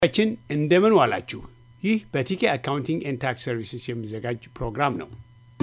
ችን እንደምን ዋላችሁ። ይህ በቲኬ አካውንቲንግ ኤንድ ታክስ ሰርቪስስ የሚዘጋጅ ፕሮግራም ነው።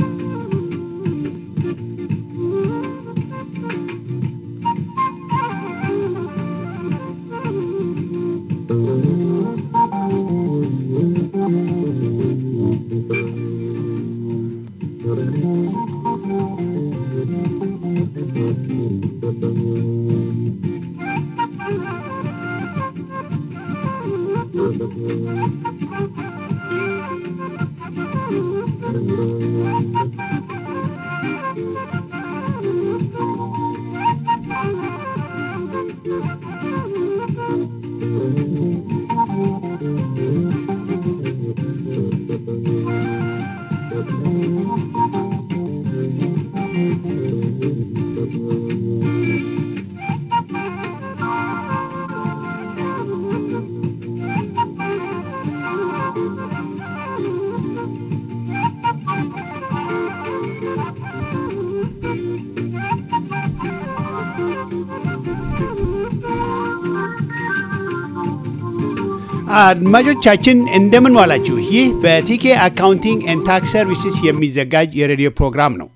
አድማጮቻችን እንደምን ዋላችሁ። ይህ በቲኬ አካውንቲንግ ኤንድ ታክስ ሰርቪስስ የሚዘጋጅ የሬዲዮ ፕሮግራም ነው።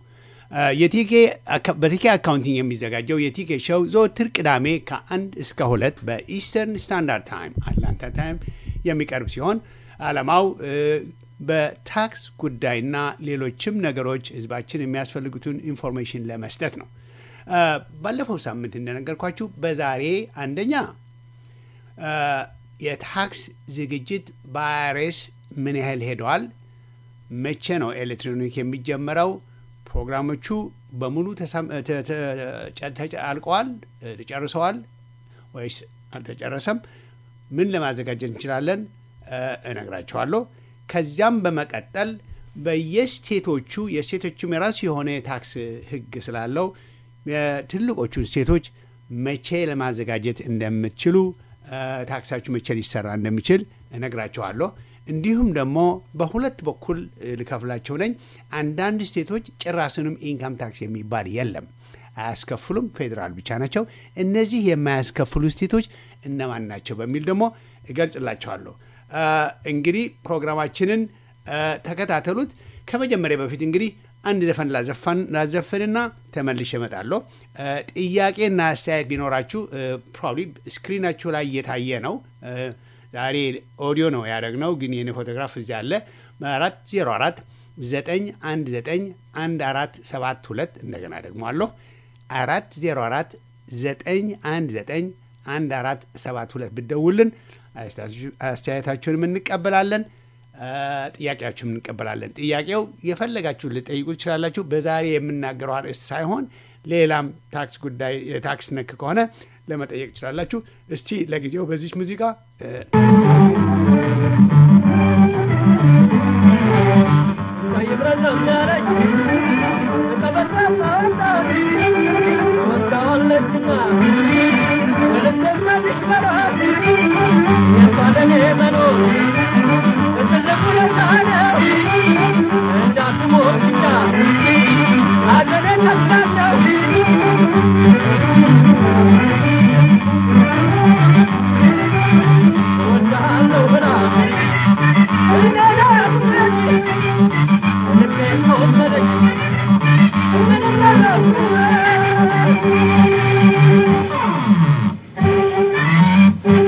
በቲኬ አካውንቲንግ የሚዘጋጀው የቲኬ ሾው ዘወትር ቅዳሜ ከአንድ እስከ ሁለት በኢስተርን ስታንዳርድ ታይም አትላንታ ታይም የሚቀርብ ሲሆን ዓላማው በታክስ ጉዳይና ሌሎችም ነገሮች ሕዝባችን የሚያስፈልጉትን ኢንፎርሜሽን ለመስጠት ነው። ባለፈው ሳምንት እንደነገርኳችሁ በዛሬ አንደኛ የታክስ ዝግጅት በአይአርኤስ ምን ያህል ሄደዋል? መቼ ነው ኤሌክትሮኒክ የሚጀመረው? ፕሮግራሞቹ በሙሉ አልቀዋል፣ ተጨርሰዋል ወይስ አልተጨረሰም? ምን ለማዘጋጀት እንችላለን? እነግራችኋለሁ። ከዚያም በመቀጠል በየስቴቶቹ የስቴቶቹም የራሱ የሆነ የታክስ ሕግ ስላለው የትልቆቹን ስቴቶች መቼ ለማዘጋጀት እንደምትችሉ ታክሳችሁ መቼ ሊሰራ እንደሚችል እነግራቸዋለሁ። እንዲሁም ደግሞ በሁለት በኩል ልከፍላቸው ነኝ። አንዳንድ ስቴቶች ጭራስንም ኢንካም ታክስ የሚባል የለም፣ አያስከፍሉም። ፌዴራል ብቻ ናቸው። እነዚህ የማያስከፍሉ ስቴቶች እነማን ናቸው በሚል ደግሞ እገልጽላቸዋለሁ። እንግዲህ ፕሮግራማችንን ተከታተሉት። ከመጀመሪያ በፊት እንግዲህ አንድ ዘፈን ላዘፍንና ተመልሼ እመጣለሁ። ጥያቄና አስተያየት ቢኖራችሁ ፕሮባብሊ ስክሪናችሁ ላይ እየታየ ነው። ዛሬ ኦዲዮ ነው ያደረግነው፣ ግን የኔ ፎቶግራፍ እዚህ አለ። አራት ዜሮ አራት ዘጠኝ አንድ ዘጠኝ አንድ አራት ሰባት ሁለት እንደገና ደግሞ አለሁ አራት ዜሮ አራት ዘጠኝ አንድ ዘጠኝ አንድ አራት ሰባት ሁለት ብደውልን አስተያየታችሁንም እንቀበላለን ጥያቄያችሁም እንቀበላለን። ጥያቄው የፈለጋችሁን ልጠይቁ ትችላላችሁ። በዛሬ የምናገረው አርዕስት ሳይሆን ሌላም ታክስ ጉዳይ የታክስ ነክ ከሆነ ለመጠየቅ ትችላላችሁ። እስቲ ለጊዜው በዚች ሙዚቃ Thank you.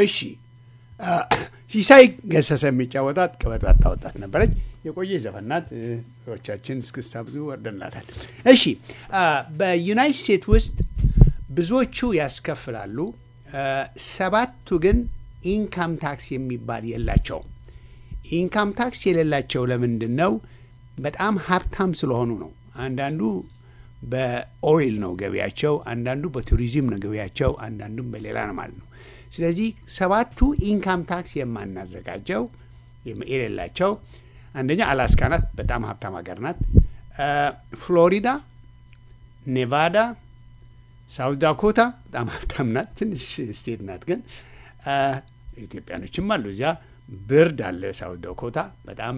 እሺ ሲሳይ ገሰሰ የሚጫወታት ቀበጣጣ ወጣት ነበረች። የቆየ ዘፈናት ዎቻችን እስክስታ ብዙ ወርደንላታል። እሺ በዩናይት ስቴትስ ውስጥ ብዙዎቹ ያስከፍላሉ። ሰባቱ ግን ኢንካም ታክስ የሚባል የላቸውም። ኢንካም ታክስ የሌላቸው ለምንድን ነው? በጣም ሀብታም ስለሆኑ ነው። አንዳንዱ በኦይል ነው ገቢያቸው፣ አንዳንዱ በቱሪዝም ነው ገቢያቸው፣ አንዳንዱም በሌላ ነው ማለት ነው። ስለዚህ ሰባቱ ኢንካም ታክስ የማናዘጋጀው የሌላቸው አንደኛ አላስካ ናት፣ በጣም ሀብታም ሀገር ናት። ፍሎሪዳ፣ ኔቫዳ፣ ሳውት ዳኮታ በጣም ሀብታም ናት። ትንሽ ስቴት ናት ግን ኢትዮጵያኖችም አሉ እዚያ። ብርድ አለ ሳውት ዳኮታ፣ በጣም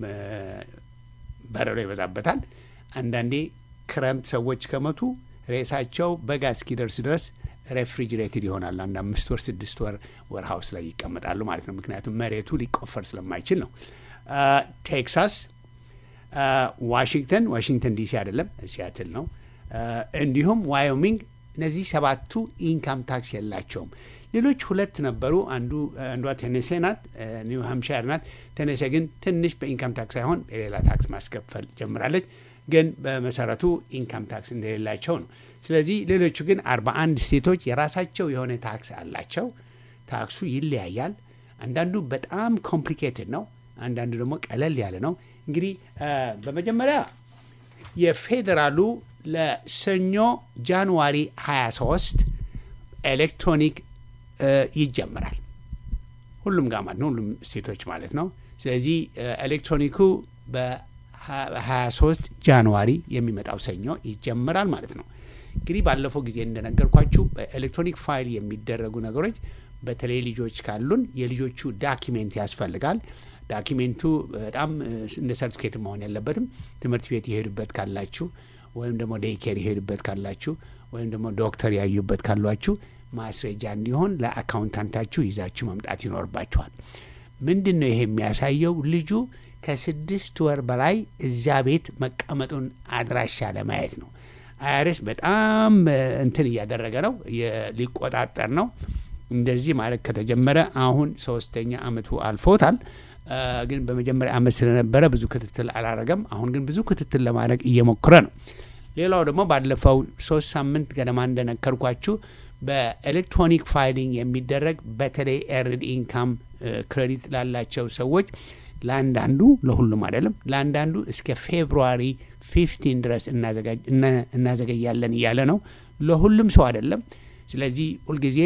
በረዶ ይበዛበታል። አንዳንዴ ክረምት ሰዎች ከመቱ ሬሳቸው በጋ እስኪደርስ ድረስ ሬፍሪጅሬትድ ይሆናል። አንድ አምስት ወር ስድስት ወር ወር ሀውስ ላይ ይቀመጣሉ ማለት ነው። ምክንያቱም መሬቱ ሊቆፈር ስለማይችል ነው። ቴክሳስ፣ ዋሽንግተን ዋሽንግተን ዲሲ አይደለም ሲያትል ነው። እንዲሁም ዋዮሚንግ እነዚህ ሰባቱ ኢንካም ታክስ የላቸውም። ሌሎች ሁለት ነበሩ። አንዱ አንዷ ቴኔሴ ናት፣ ኒው ሃምሻየር ናት። ቴኔሴ ግን ትንሽ በኢንካም ታክስ ሳይሆን የሌላ ታክስ ማስከፈል ጀምራለች። ግን በመሰረቱ ኢንካም ታክስ እንደሌላቸው ነው። ስለዚህ ሌሎቹ ግን አርባ አንድ ስቴቶች የራሳቸው የሆነ ታክስ አላቸው። ታክሱ ይለያያል። አንዳንዱ በጣም ኮምፕሊኬትድ ነው፣ አንዳንዱ ደግሞ ቀለል ያለ ነው። እንግዲህ በመጀመሪያ የፌዴራሉ ለሰኞ ጃንዋሪ 23 ኤሌክትሮኒክ ይጀምራል። ሁሉም ጋር ማለት ነው፣ ሁሉም ስቴቶች ማለት ነው። ስለዚህ ኤሌክትሮኒኩ በ23 ጃንዋሪ የሚመጣው ሰኞ ይጀምራል ማለት ነው። እንግዲህ ባለፈው ጊዜ እንደነገርኳችሁ በኤሌክትሮኒክ ፋይል የሚደረጉ ነገሮች በተለይ ልጆች ካሉን የልጆቹ ዳኪሜንት ያስፈልጋል። ዳኪሜንቱ በጣም እንደ ሰርቲፊኬት መሆን የለበትም። ትምህርት ቤት የሄዱበት ካላችሁ ወይም ደግሞ ዴይኬር የሄዱበት ካላችሁ ወይም ደግሞ ዶክተር ያዩበት ካሏችሁ ማስረጃ እንዲሆን ለአካውንታንታችሁ ይዛችሁ መምጣት ይኖርባችኋል። ምንድን ነው ይሄ የሚያሳየው? ልጁ ከስድስት ወር በላይ እዚያ ቤት መቀመጡን አድራሻ ለማየት ነው። አይአርኤስ በጣም እንትን እያደረገ ነው፣ ሊቆጣጠር ነው። እንደዚህ ማለት ከተጀመረ አሁን ሶስተኛ አመቱ አልፎታል። ግን በመጀመሪያ አመት ስለነበረ ብዙ ክትትል አላረገም። አሁን ግን ብዙ ክትትል ለማድረግ እየሞከረ ነው። ሌላው ደግሞ ባለፈው ሶስት ሳምንት ገደማ እንደነከርኳችሁ በኤሌክትሮኒክ ፋይሊንግ የሚደረግ በተለይ ኤርድ ኢንካም ክሬዲት ላላቸው ሰዎች ለአንዳንዱ ለሁሉም አይደለም፣ ለአንዳንዱ እስከ ፌብሩዋሪ ፊፍቲን ድረስ እናዘገያለን እያለ ነው። ለሁሉም ሰው አይደለም። ስለዚህ ሁልጊዜ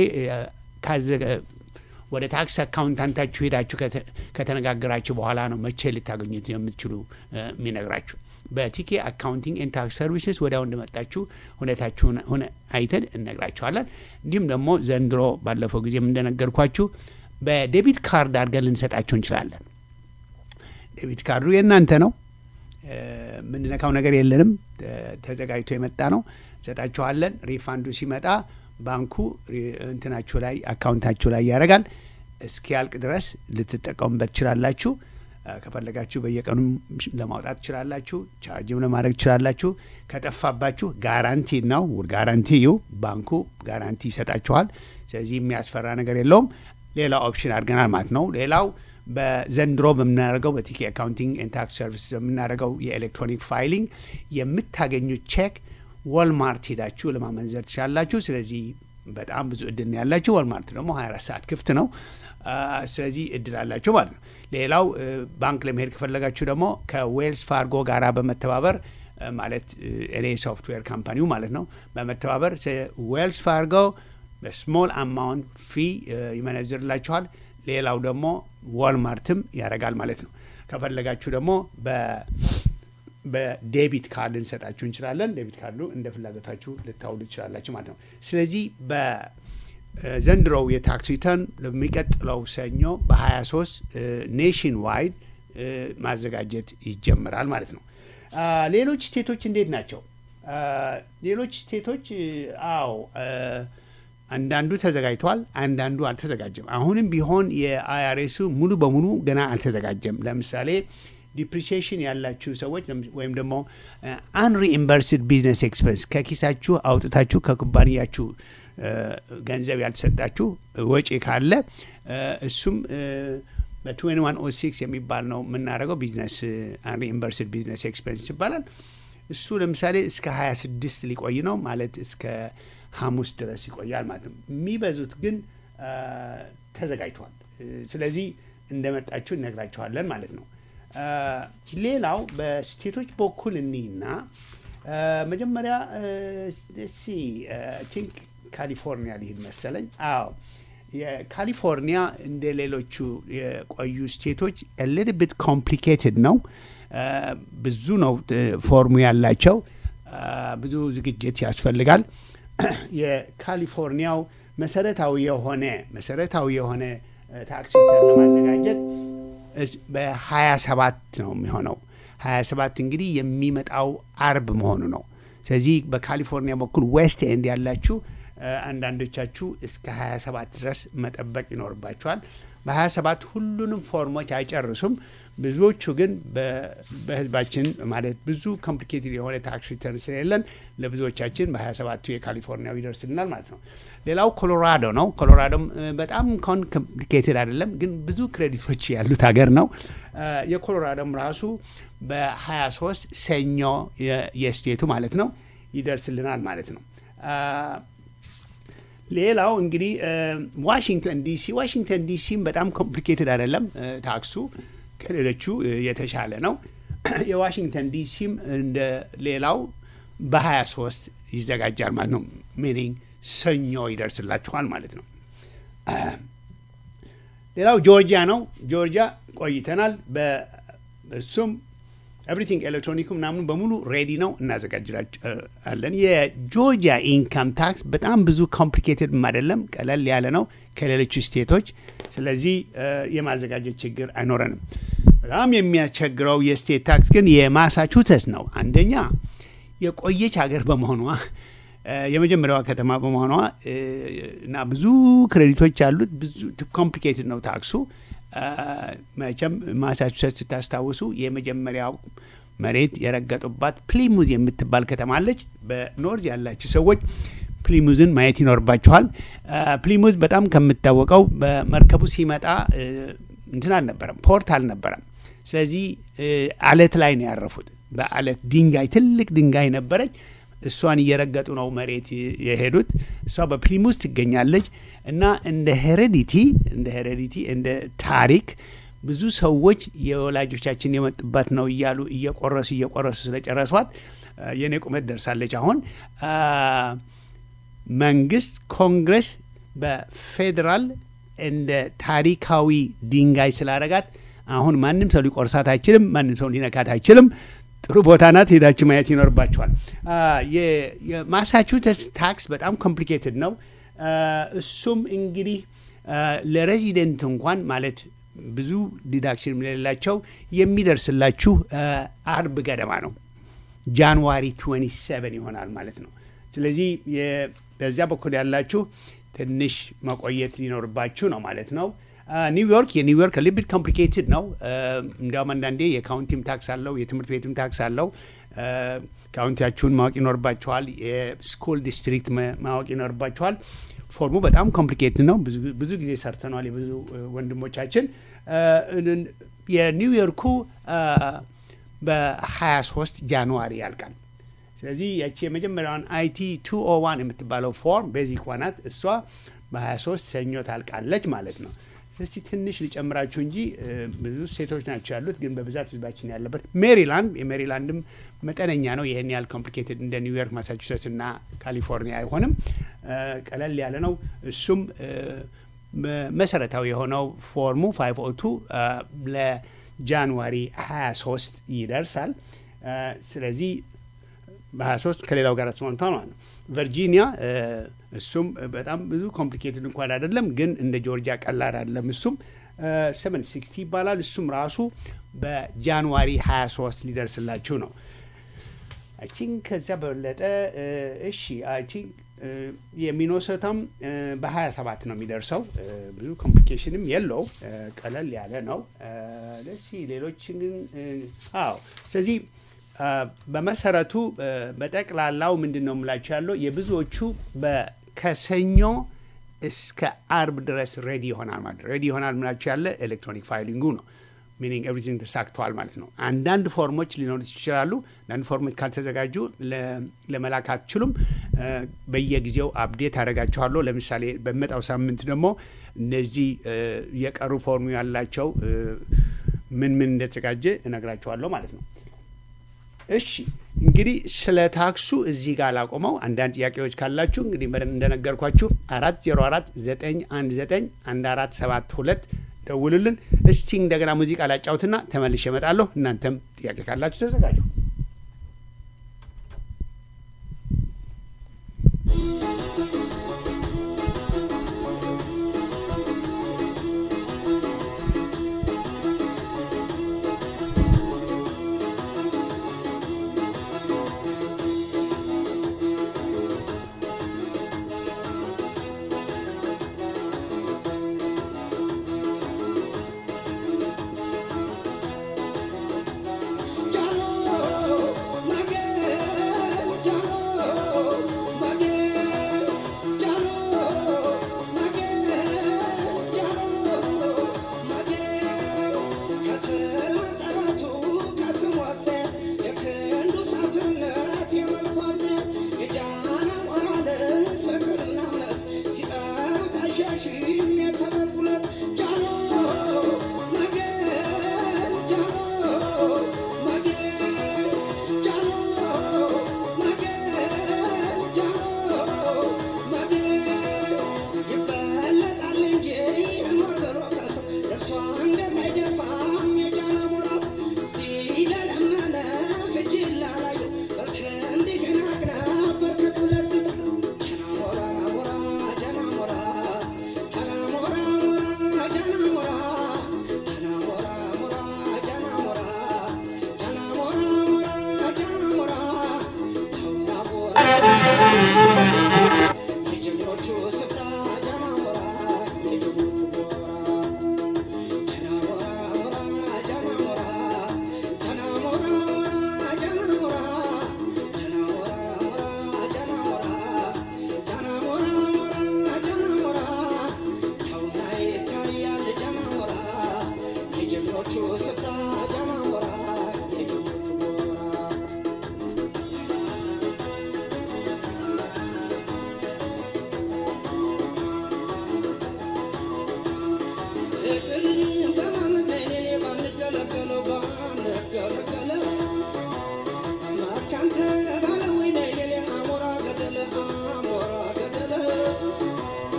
ወደ ታክስ አካውንታንታችሁ ሄዳችሁ ከተነጋገራችሁ በኋላ ነው መቼ ልታገኙት የምትችሉ የሚነግራችሁ። በቲኬ አካውንቲንግ ኤንድ ታክስ ሰርቪስስ ወዲያው እንደመጣችሁ ሁኔታችሁን ሆነ አይተን እነግራችኋለን። እንዲሁም ደግሞ ዘንድሮ ባለፈው ጊዜም እንደነገርኳችሁ በዴቢት ካርድ አድርገን ልንሰጣችሁ እንችላለን። ዴቢት ካርዱ የእናንተ ነው። የምንነካው ነገር የለንም። ተዘጋጅቶ የመጣ ነው። እንሰጣችኋለን። ሪፋንዱ ሲመጣ ባንኩ እንትናችሁ ላይ አካውንታችሁ ላይ ያደርጋል። እስኪያልቅ ድረስ ልትጠቀሙበት ትችላላችሁ። ከፈለጋችሁ በየቀኑ ለማውጣት ትችላላችሁ። ቻርጅም ለማድረግ ትችላላችሁ። ከጠፋባችሁ ጋራንቲ ነው ጋራንቲ ዩ ባንኩ ጋራንቲ ይሰጣችኋል። ስለዚህ የሚያስፈራ ነገር የለውም። ሌላ ኦፕሽን አድርገናል ማለት ነው። ሌላው በዘንድሮ በምናደርገው በቲኬ አካውንቲንግ ኤንድ ታክስ ሰርቪስ በምናደርገው የኤሌክትሮኒክ ፋይሊንግ የምታገኙት ቼክ ወልማርት ሄዳችሁ ለማመንዘር ትችላላችሁ። ስለዚህ በጣም ብዙ እድል ያላችሁ። ወልማርት ደግሞ 24 ሰዓት ክፍት ነው። ስለዚህ እድል አላችሁ ማለት ነው። ሌላው ባንክ ለመሄድ ከፈለጋችሁ ደግሞ ከዌልስ ፋርጎ ጋር በመተባበር ማለት እኔ ሶፍትዌር ካምፓኒው ማለት ነው በመተባበር ዌልስ ፋርጎ በስሞል አማውንት ፊ ይመነዝርላችኋል። ሌላው ደግሞ ዋልማርትም ያደርጋል ማለት ነው። ከፈለጋችሁ ደግሞ በዴቢት ካርድ እንሰጣችሁ እንችላለን። ዴቢት ካርዱ እንደ ፍላጎታችሁ ልታውሉ ትችላላችሁ ማለት ነው። ስለዚህ በዘንድሮው የታክስ ሪተርን ለሚቀጥለው ሰኞ በ23 ኔሽን ዋይድ ማዘጋጀት ይጀምራል ማለት ነው። ሌሎች ስቴቶች እንዴት ናቸው? ሌሎች ስቴቶች አዎ አንዳንዱ ተዘጋጅተዋል፣ አንዳንዱ አልተዘጋጀም። አሁንም ቢሆን የአይአርኤሱ ሙሉ በሙሉ ገና አልተዘጋጀም። ለምሳሌ ዲፕሪሲዬሽን ያላችሁ ሰዎች ወይም ደግሞ አንሪኢምበርስድ ቢዝነስ ኤክስፐንስ ከኪሳችሁ አውጥታችሁ ከኩባንያችሁ ገንዘብ ያልተሰጣችሁ ወጪ ካለ እሱም በትዌንቲ ዋን ኦ ሲክስ የሚባል ነው የምናደርገው። ቢዝነስ አንሪኢምበርስድ ቢዝነስ ኤክስፐንስ ይባላል። እሱ ለምሳሌ እስከ ሀያ ስድስት ሊቆይ ነው ማለት እስከ ሐሙስ ድረስ ይቆያል ማለት ነው። የሚበዙት ግን ተዘጋጅተዋል። ስለዚህ እንደመጣችሁ እነግራችኋለን ማለት ነው። ሌላው በስቴቶች በኩል እኒና መጀመሪያ ሲ ቲንክ ካሊፎርኒያ ሊሄድ መሰለኝ። አዎ የካሊፎርኒያ እንደ ሌሎቹ የቆዩ ስቴቶች ሊትል ቢት ኮምፕሊኬትድ ነው። ብዙ ነው ፎርሙ ያላቸው፣ ብዙ ዝግጅት ያስፈልጋል። የካሊፎርኒያው መሰረታዊ የሆነ መሰረታዊ የሆነ ታክሲ ለማዘጋጀት በሀያ ሰባት ነው የሚሆነው። ሀያ ሰባት እንግዲህ የሚመጣው አርብ መሆኑ ነው። ስለዚህ በካሊፎርኒያ በኩል ዌስት ኤንድ ያላችሁ አንዳንዶቻችሁ እስከ 27 ድረስ መጠበቅ ይኖርባቸዋል። በ27 ሁሉንም ፎርሞች አይጨርሱም። ብዙዎቹ ግን በህዝባችን ማለት ብዙ ኮምፕሊኬትድ የሆነ ታክስ ሪተርን ስለሌለን ለብዙዎቻችን በ27ቱ የካሊፎርኒያው ይደርስልናል ማለት ነው። ሌላው ኮሎራዶ ነው። ኮሎራዶም በጣም ኮን ኮምፕሊኬትድ አይደለም፣ ግን ብዙ ክሬዲቶች ያሉት ሀገር ነው። የኮሎራዶም ራሱ በ23 ሰኞ የስቴቱ ማለት ነው ይደርስልናል ማለት ነው። ሌላው እንግዲህ ዋሽንግተን ዲሲ ዋሽንግተን ዲሲም በጣም ኮምፕሊኬትድ አይደለም ታክሱ ከሌሎቹ የተሻለ ነው። የዋሽንግተን ዲሲም እንደ ሌላው በ23 ይዘጋጃል ማለት ነው። ሚኒንግ ሰኞ ይደርስላችኋል ማለት ነው። ሌላው ጆርጂያ ነው። ጆርጂያ ቆይተናል። እሱም ኤቭሪቲንግ ኤሌክትሮኒኩ ምናምኑ በሙሉ ሬዲ ነው፣ እናዘጋጅላለን። የጆርጂያ ኢንካም ታክስ በጣም ብዙ ኮምፕሊኬትድ አይደለም፣ ቀለል ያለ ነው ከሌሎቹ ስቴቶች። ስለዚህ የማዘጋጀት ችግር አይኖረንም። በጣም የሚያስቸግረው የስቴት ታክስ ግን የማሳቹሴትስ ነው። አንደኛ የቆየች ሀገር በመሆኗ የመጀመሪያዋ ከተማ በመሆኗ እና ብዙ ክሬዲቶች አሉት። ብዙ ኮምፕሊኬትድ ነው ታክሱ። መቼም ማሳቹሴትስ ስታስታውሱ የመጀመሪያው መሬት የረገጡባት ፕሊሙዝ የምትባል ከተማ አለች። በኖርዝ ያላችሁ ሰዎች ፕሊሙዝን ማየት ይኖርባችኋል። ፕሊሙዝ በጣም ከምታወቀው በመርከቡ ሲመጣ እንትን አልነበረም፣ ፖርት አልነበረም። ስለዚህ አለት ላይ ነው ያረፉት። በአለት ድንጋይ፣ ትልቅ ድንጋይ ነበረች። እሷን እየረገጡ ነው መሬት የሄዱት። እሷ በፕሊሙዝ ትገኛለች እና እንደ ሄሬዲቲ እንደ ሄሬዲቲ እንደ ታሪክ ብዙ ሰዎች የወላጆቻችን የመጡባት ነው እያሉ እየቆረሱ እየቆረሱ ስለጨረሷት የኔ ቁመት ደርሳለች። አሁን መንግስት፣ ኮንግረስ በፌዴራል እንደ ታሪካዊ ድንጋይ ስላረጋት አሁን ማንም ሰው ሊቆርሳት አይችልም። ማንም ሰው ሊነካት አይችልም። ጥሩ ቦታ ናት። ሄዳችሁ ማየት ይኖርባቸዋል። የማሳቹሴትስ ታክስ በጣም ኮምፕሊኬትድ ነው። እሱም እንግዲህ ለሬዚደንት እንኳን ማለት ብዙ ዲዳክሽን የሌላቸው የሚደርስላችሁ አርብ ገደማ ነው። ጃንዋሪ 27 ይሆናል ማለት ነው። ስለዚህ በዚያ በኩል ያላችሁ ትንሽ መቆየት ሊኖርባችሁ ነው ማለት ነው። ኒውዮርክ የኒውዮርክ ሊቢት ኮምፕሊኬትድ ነው። እንዲያውም አንዳንዴ የካውንቲም ታክስ አለው፣ የትምህርት ቤትም ታክስ አለው። ካውንቲያችሁን ማወቅ ይኖርባችኋል። የስኩል ዲስትሪክት ማወቅ ይኖርባችኋል። ፎርሙ በጣም ኮምፕሊኬትድ ነው። ብዙ ጊዜ ሰርተኗል የብዙ ወንድሞቻችን። የኒውዮርኩ በ23 ጃንዋሪ ያልቃል። ስለዚህ ያቺ የመጀመሪያዋን አይቲ ቱ ኦ ዋን የምትባለው ፎርም ቤዚክ ዋናት እሷ በ23 ሰኞ ታልቃለች ማለት ነው። እስቲ ትንሽ ሊጨምራችሁ እንጂ ብዙ ሴቶች ናቸው ያሉት፣ ግን በብዛት ህዝባችን ያለበት ሜሪላንድ፣ የሜሪላንድም መጠነኛ ነው። ይህን ያህል ኮምፕሊኬትድ እንደ ኒውዮርክ፣ ማሳቹሴትስ እና ካሊፎርኒያ አይሆንም። ቀለል ያለ ነው። እሱም መሰረታዊ የሆነው ፎርሙ ፋይቭ ኦ ቱ ለጃንዋሪ 23 ይደርሳል። ስለዚህ በ23 ከሌላው ጋር ተስማምቷል ማለት ነው። ቨርጂኒያ እሱም በጣም ብዙ ኮምፕሊኬትድ እንኳን አይደለም፣ ግን እንደ ጆርጂያ ቀላል አይደለም። እሱም ሰቨን ሲክስቲ ይባላል። እሱም ራሱ በጃንዋሪ 23 ሊደርስላችሁ ነው። አይ ቲንክ ከዚያ በበለጠ እሺ፣ አይ ቲንክ የሚኖሰተም በ27 ነው የሚደርሰው። ብዙ ኮምፕሊኬሽንም የለው ቀለል ያለ ነው። ደስ ሌሎች ግን አዎ። ስለዚህ በመሰረቱ በጠቅላላው ምንድን ነው የምላቸው ያለው የብዙዎቹ ከሰኞ እስከ አርብ ድረስ ሬዲ ይሆናል ማለት ሬዲ ይሆናል ምላቸው ያለ ኤሌክትሮኒክ ፋይሊንጉ ነው። ሚኒንግ ኤቭሪቲንግ ተሳክተዋል ማለት ነው። አንዳንድ ፎርሞች ሊኖሩት ይችላሉ። አንዳንድ ፎርሞች ካልተዘጋጁ ለመላክ አትችሉም። በየጊዜው አፕዴት አደርጋችኋለሁ። ለምሳሌ በሚመጣው ሳምንት ደግሞ እነዚህ የቀሩ ፎርሙ ያላቸው ምን ምን እንደተዘጋጀ እነግራችኋለሁ ማለት ነው። እሺ እንግዲህ ስለ ታክሱ እዚህ ጋር ላቆመው። አንዳንድ ጥያቄዎች ካላችሁ እንግዲህ እንደነገርኳችሁ አራት ዜሮ አራት ዘጠኝ አንድ ዘጠኝ አንድ አራት ሰባት ሁለት ደውሉልን። እስቲ እንደገና ሙዚቃ ላጫውትና ተመልሼ እመጣለሁ። እናንተም ጥያቄ ካላችሁ ተዘጋጁ።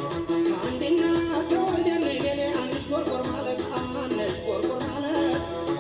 ማለት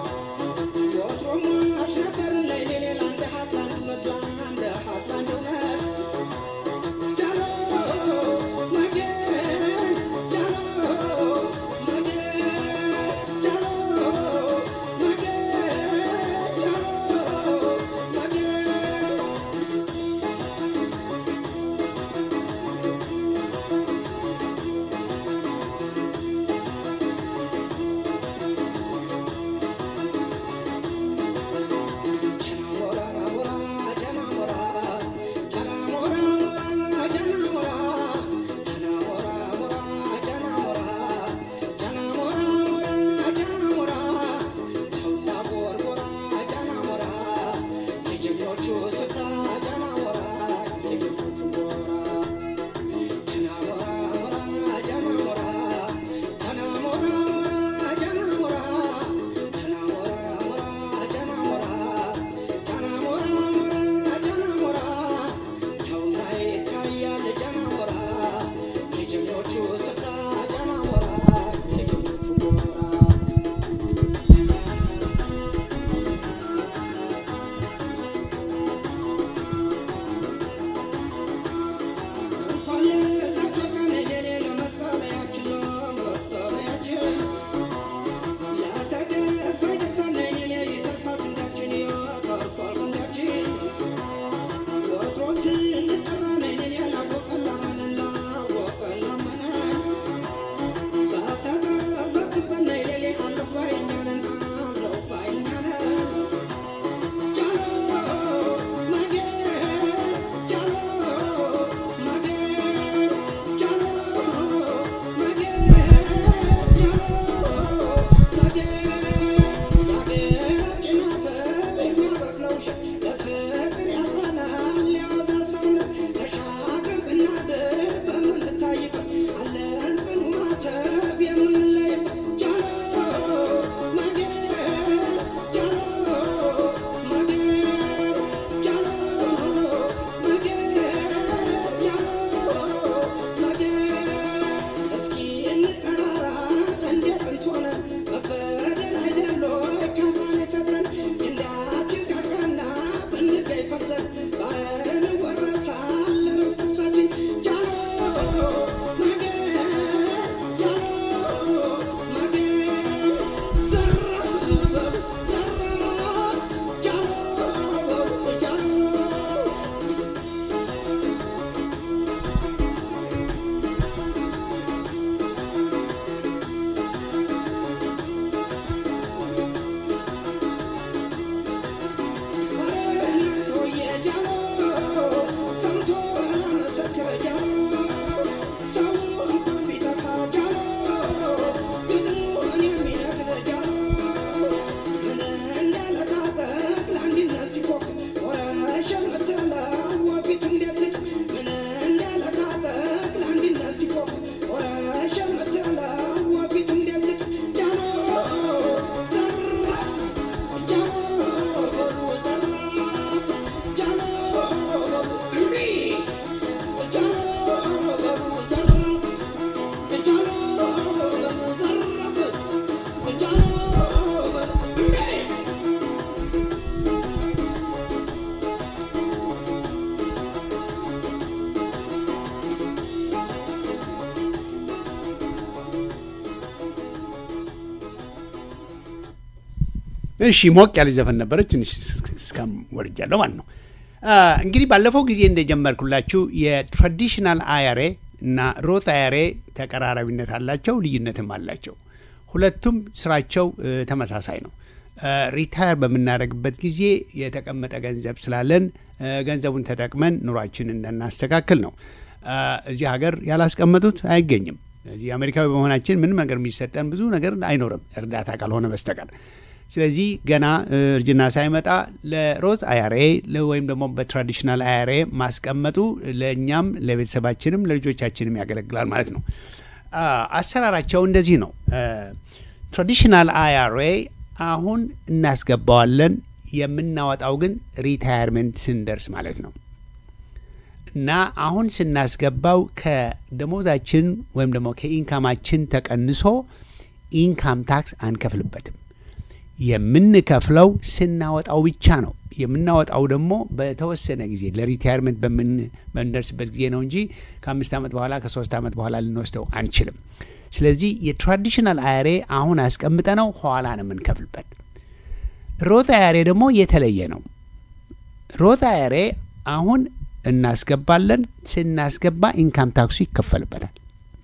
እሺ ሞቅ ያለ ዘፈን ነበረች። ትንሽ እስካም ወርጃለሁ ማለት ነው። እንግዲህ ባለፈው ጊዜ እንደጀመርኩላችሁ የትራዲሽናል አያሬ እና ሮት አያሬ ተቀራራቢነት አላቸው፣ ልዩነትም አላቸው። ሁለቱም ስራቸው ተመሳሳይ ነው። ሪታየር በምናደርግበት ጊዜ የተቀመጠ ገንዘብ ስላለን ገንዘቡን ተጠቅመን ኑሯችንን እናስተካክል ነው። እዚህ ሀገር ያላስቀመጡት አይገኝም። እዚህ አሜሪካዊ በመሆናችን ምንም ነገር የሚሰጠን ብዙ ነገር አይኖርም እርዳታ ካልሆነ በስተቀር። ስለዚህ ገና እርጅና ሳይመጣ ለሮዝ አያሬ ወይም ደግሞ በትራዲሽናል አያሬ ማስቀመጡ ለእኛም ለቤተሰባችንም ለልጆቻችንም ያገለግላል ማለት ነው። አሰራራቸው እንደዚህ ነው። ትራዲሽናል አያሬ አሁን እናስገባዋለን። የምናወጣው ግን ሪታየርመንት ስንደርስ ማለት ነው እና አሁን ስናስገባው ከደሞዛችን ወይም ደግሞ ከኢንካማችን ተቀንሶ ኢንካም ታክስ አንከፍልበትም። የምንከፍለው ስናወጣው ብቻ ነው። የምናወጣው ደግሞ በተወሰነ ጊዜ ለሪታየርመንት በምንደርስበት ጊዜ ነው እንጂ ከአምስት ዓመት በኋላ ከሶስት ዓመት በኋላ ልንወስደው አንችልም። ስለዚህ የትራዲሽናል አያሬ አሁን አስቀምጠ ነው ኋላ ነው የምንከፍልበት። ሮት አያሬ ደግሞ የተለየ ነው። ሮት አያሬ አሁን እናስገባለን። ስናስገባ ኢንካም ታክሱ ይከፈልበታል።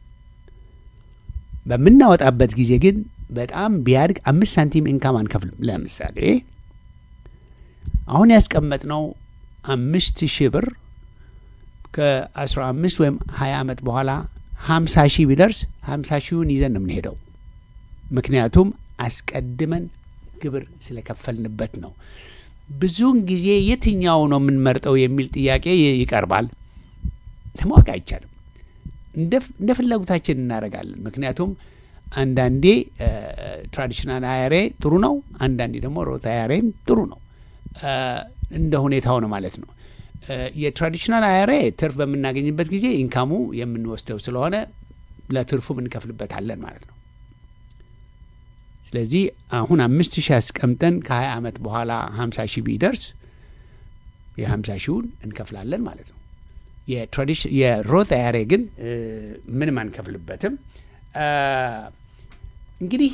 በምናወጣበት ጊዜ ግን በጣም ቢያድግ አምስት ሳንቲም ኢንካም አንከፍልም። ለምሳሌ አሁን ያስቀመጥነው አምስት ሺህ ብር ከአስራ አምስት ወይም ሀያ ዓመት በኋላ ሀምሳ ሺህ ቢደርስ ሀምሳ ሺውን ይዘን ነው የምንሄደው። ምክንያቱም አስቀድመን ግብር ስለከፈልንበት ነው። ብዙውን ጊዜ የትኛው ነው የምንመርጠው የሚል ጥያቄ ይቀርባል። ለማወቅ አይቻልም። እንደ ፍላጎታችን እናደርጋለን። ምክንያቱም አንዳንዴ ትራዲሽናል አያሬ ጥሩ ነው፣ አንዳንዴ ደግሞ ሮት አያሬም ጥሩ ነው። እንደ ሁኔታው ነው ማለት ነው። የትራዲሽናል አያሬ ትርፍ በምናገኝበት ጊዜ ኢንካሙ የምንወስደው ስለሆነ ለትርፉ እንከፍልበታለን ማለት ነው። ስለዚህ አሁን አምስት ሺህ አስቀምጠን ከሀያ ዓመት በኋላ ሀምሳ ሺህ ቢደርስ የሀምሳ ሺውን እንከፍላለን ማለት ነው። የሮት አያሬ ግን ምንም አንከፍልበትም። እንግዲህ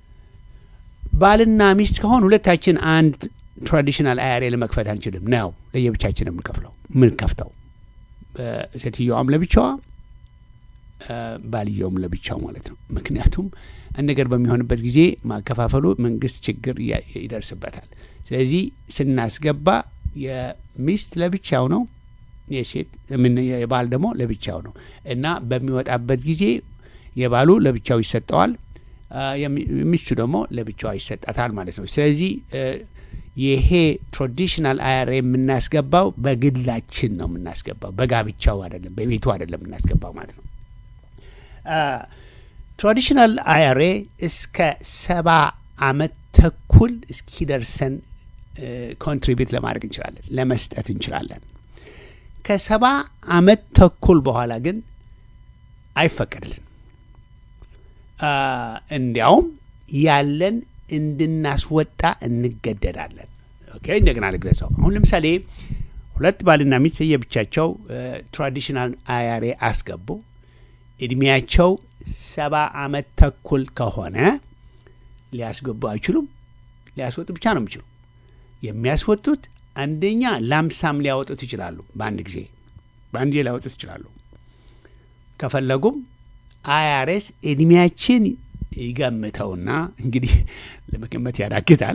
ባልና ሚስት ከሆን ሁለታችን አንድ ትራዲሽናል አያሬ ለመክፈት አንችልም ነው ለየብቻችን የምንከፍለው ምንከፍተው ሴትዮዋም ለብቻዋ ባልየውም ለብቻው ማለት ነው። ምክንያቱም አንድ ነገር በሚሆንበት ጊዜ ማከፋፈሉ መንግስት ችግር ይደርስበታል። ስለዚህ ስናስገባ የሚስት ለብቻው ነው፣ የሴት የባል ደግሞ ለብቻው ነው እና በሚወጣበት ጊዜ የባሉ ለብቻው ይሰጠዋል፣ የሚስቱ ደግሞ ለብቻዋ ይሰጣታል ማለት ነው። ስለዚህ ይሄ ትራዲሽናል አያሬ የምናስገባው በግላችን ነው የምናስገባው፣ በጋብቻው አይደለም፣ በቤቱ አይደለም የምናስገባው ማለት ነው። ትራዲሽናል አያሬ እስከ ሰባ አመት ተኩል እስኪደርሰን ኮንትሪቢዩት ለማድረግ እንችላለን፣ ለመስጠት እንችላለን። ከሰባ አመት ተኩል በኋላ ግን አይፈቀድልን። እንዲያውም ያለን እንድናስወጣ እንገደዳለን። ኦኬ፣ እንደገና ልግለጸው። አሁን ለምሳሌ ሁለት ባልና ሚስት የብቻቸው ትራዲሽናል አያሬ አስገቡ። እድሜያቸው ሰባ አመት ተኩል ከሆነ ሊያስገቡ አይችሉም። ሊያስወጡ ብቻ ነው የሚችሉ። የሚያስወጡት አንደኛ ላምሳም ሊያወጡት ይችላሉ። በአንድ ጊዜ በአንድ ጊዜ ሊያወጡት ይችላሉ። ከፈለጉም አያሬስ እድሜያችን ይገምተውና እንግዲህ ለመገመት ያዳግታል።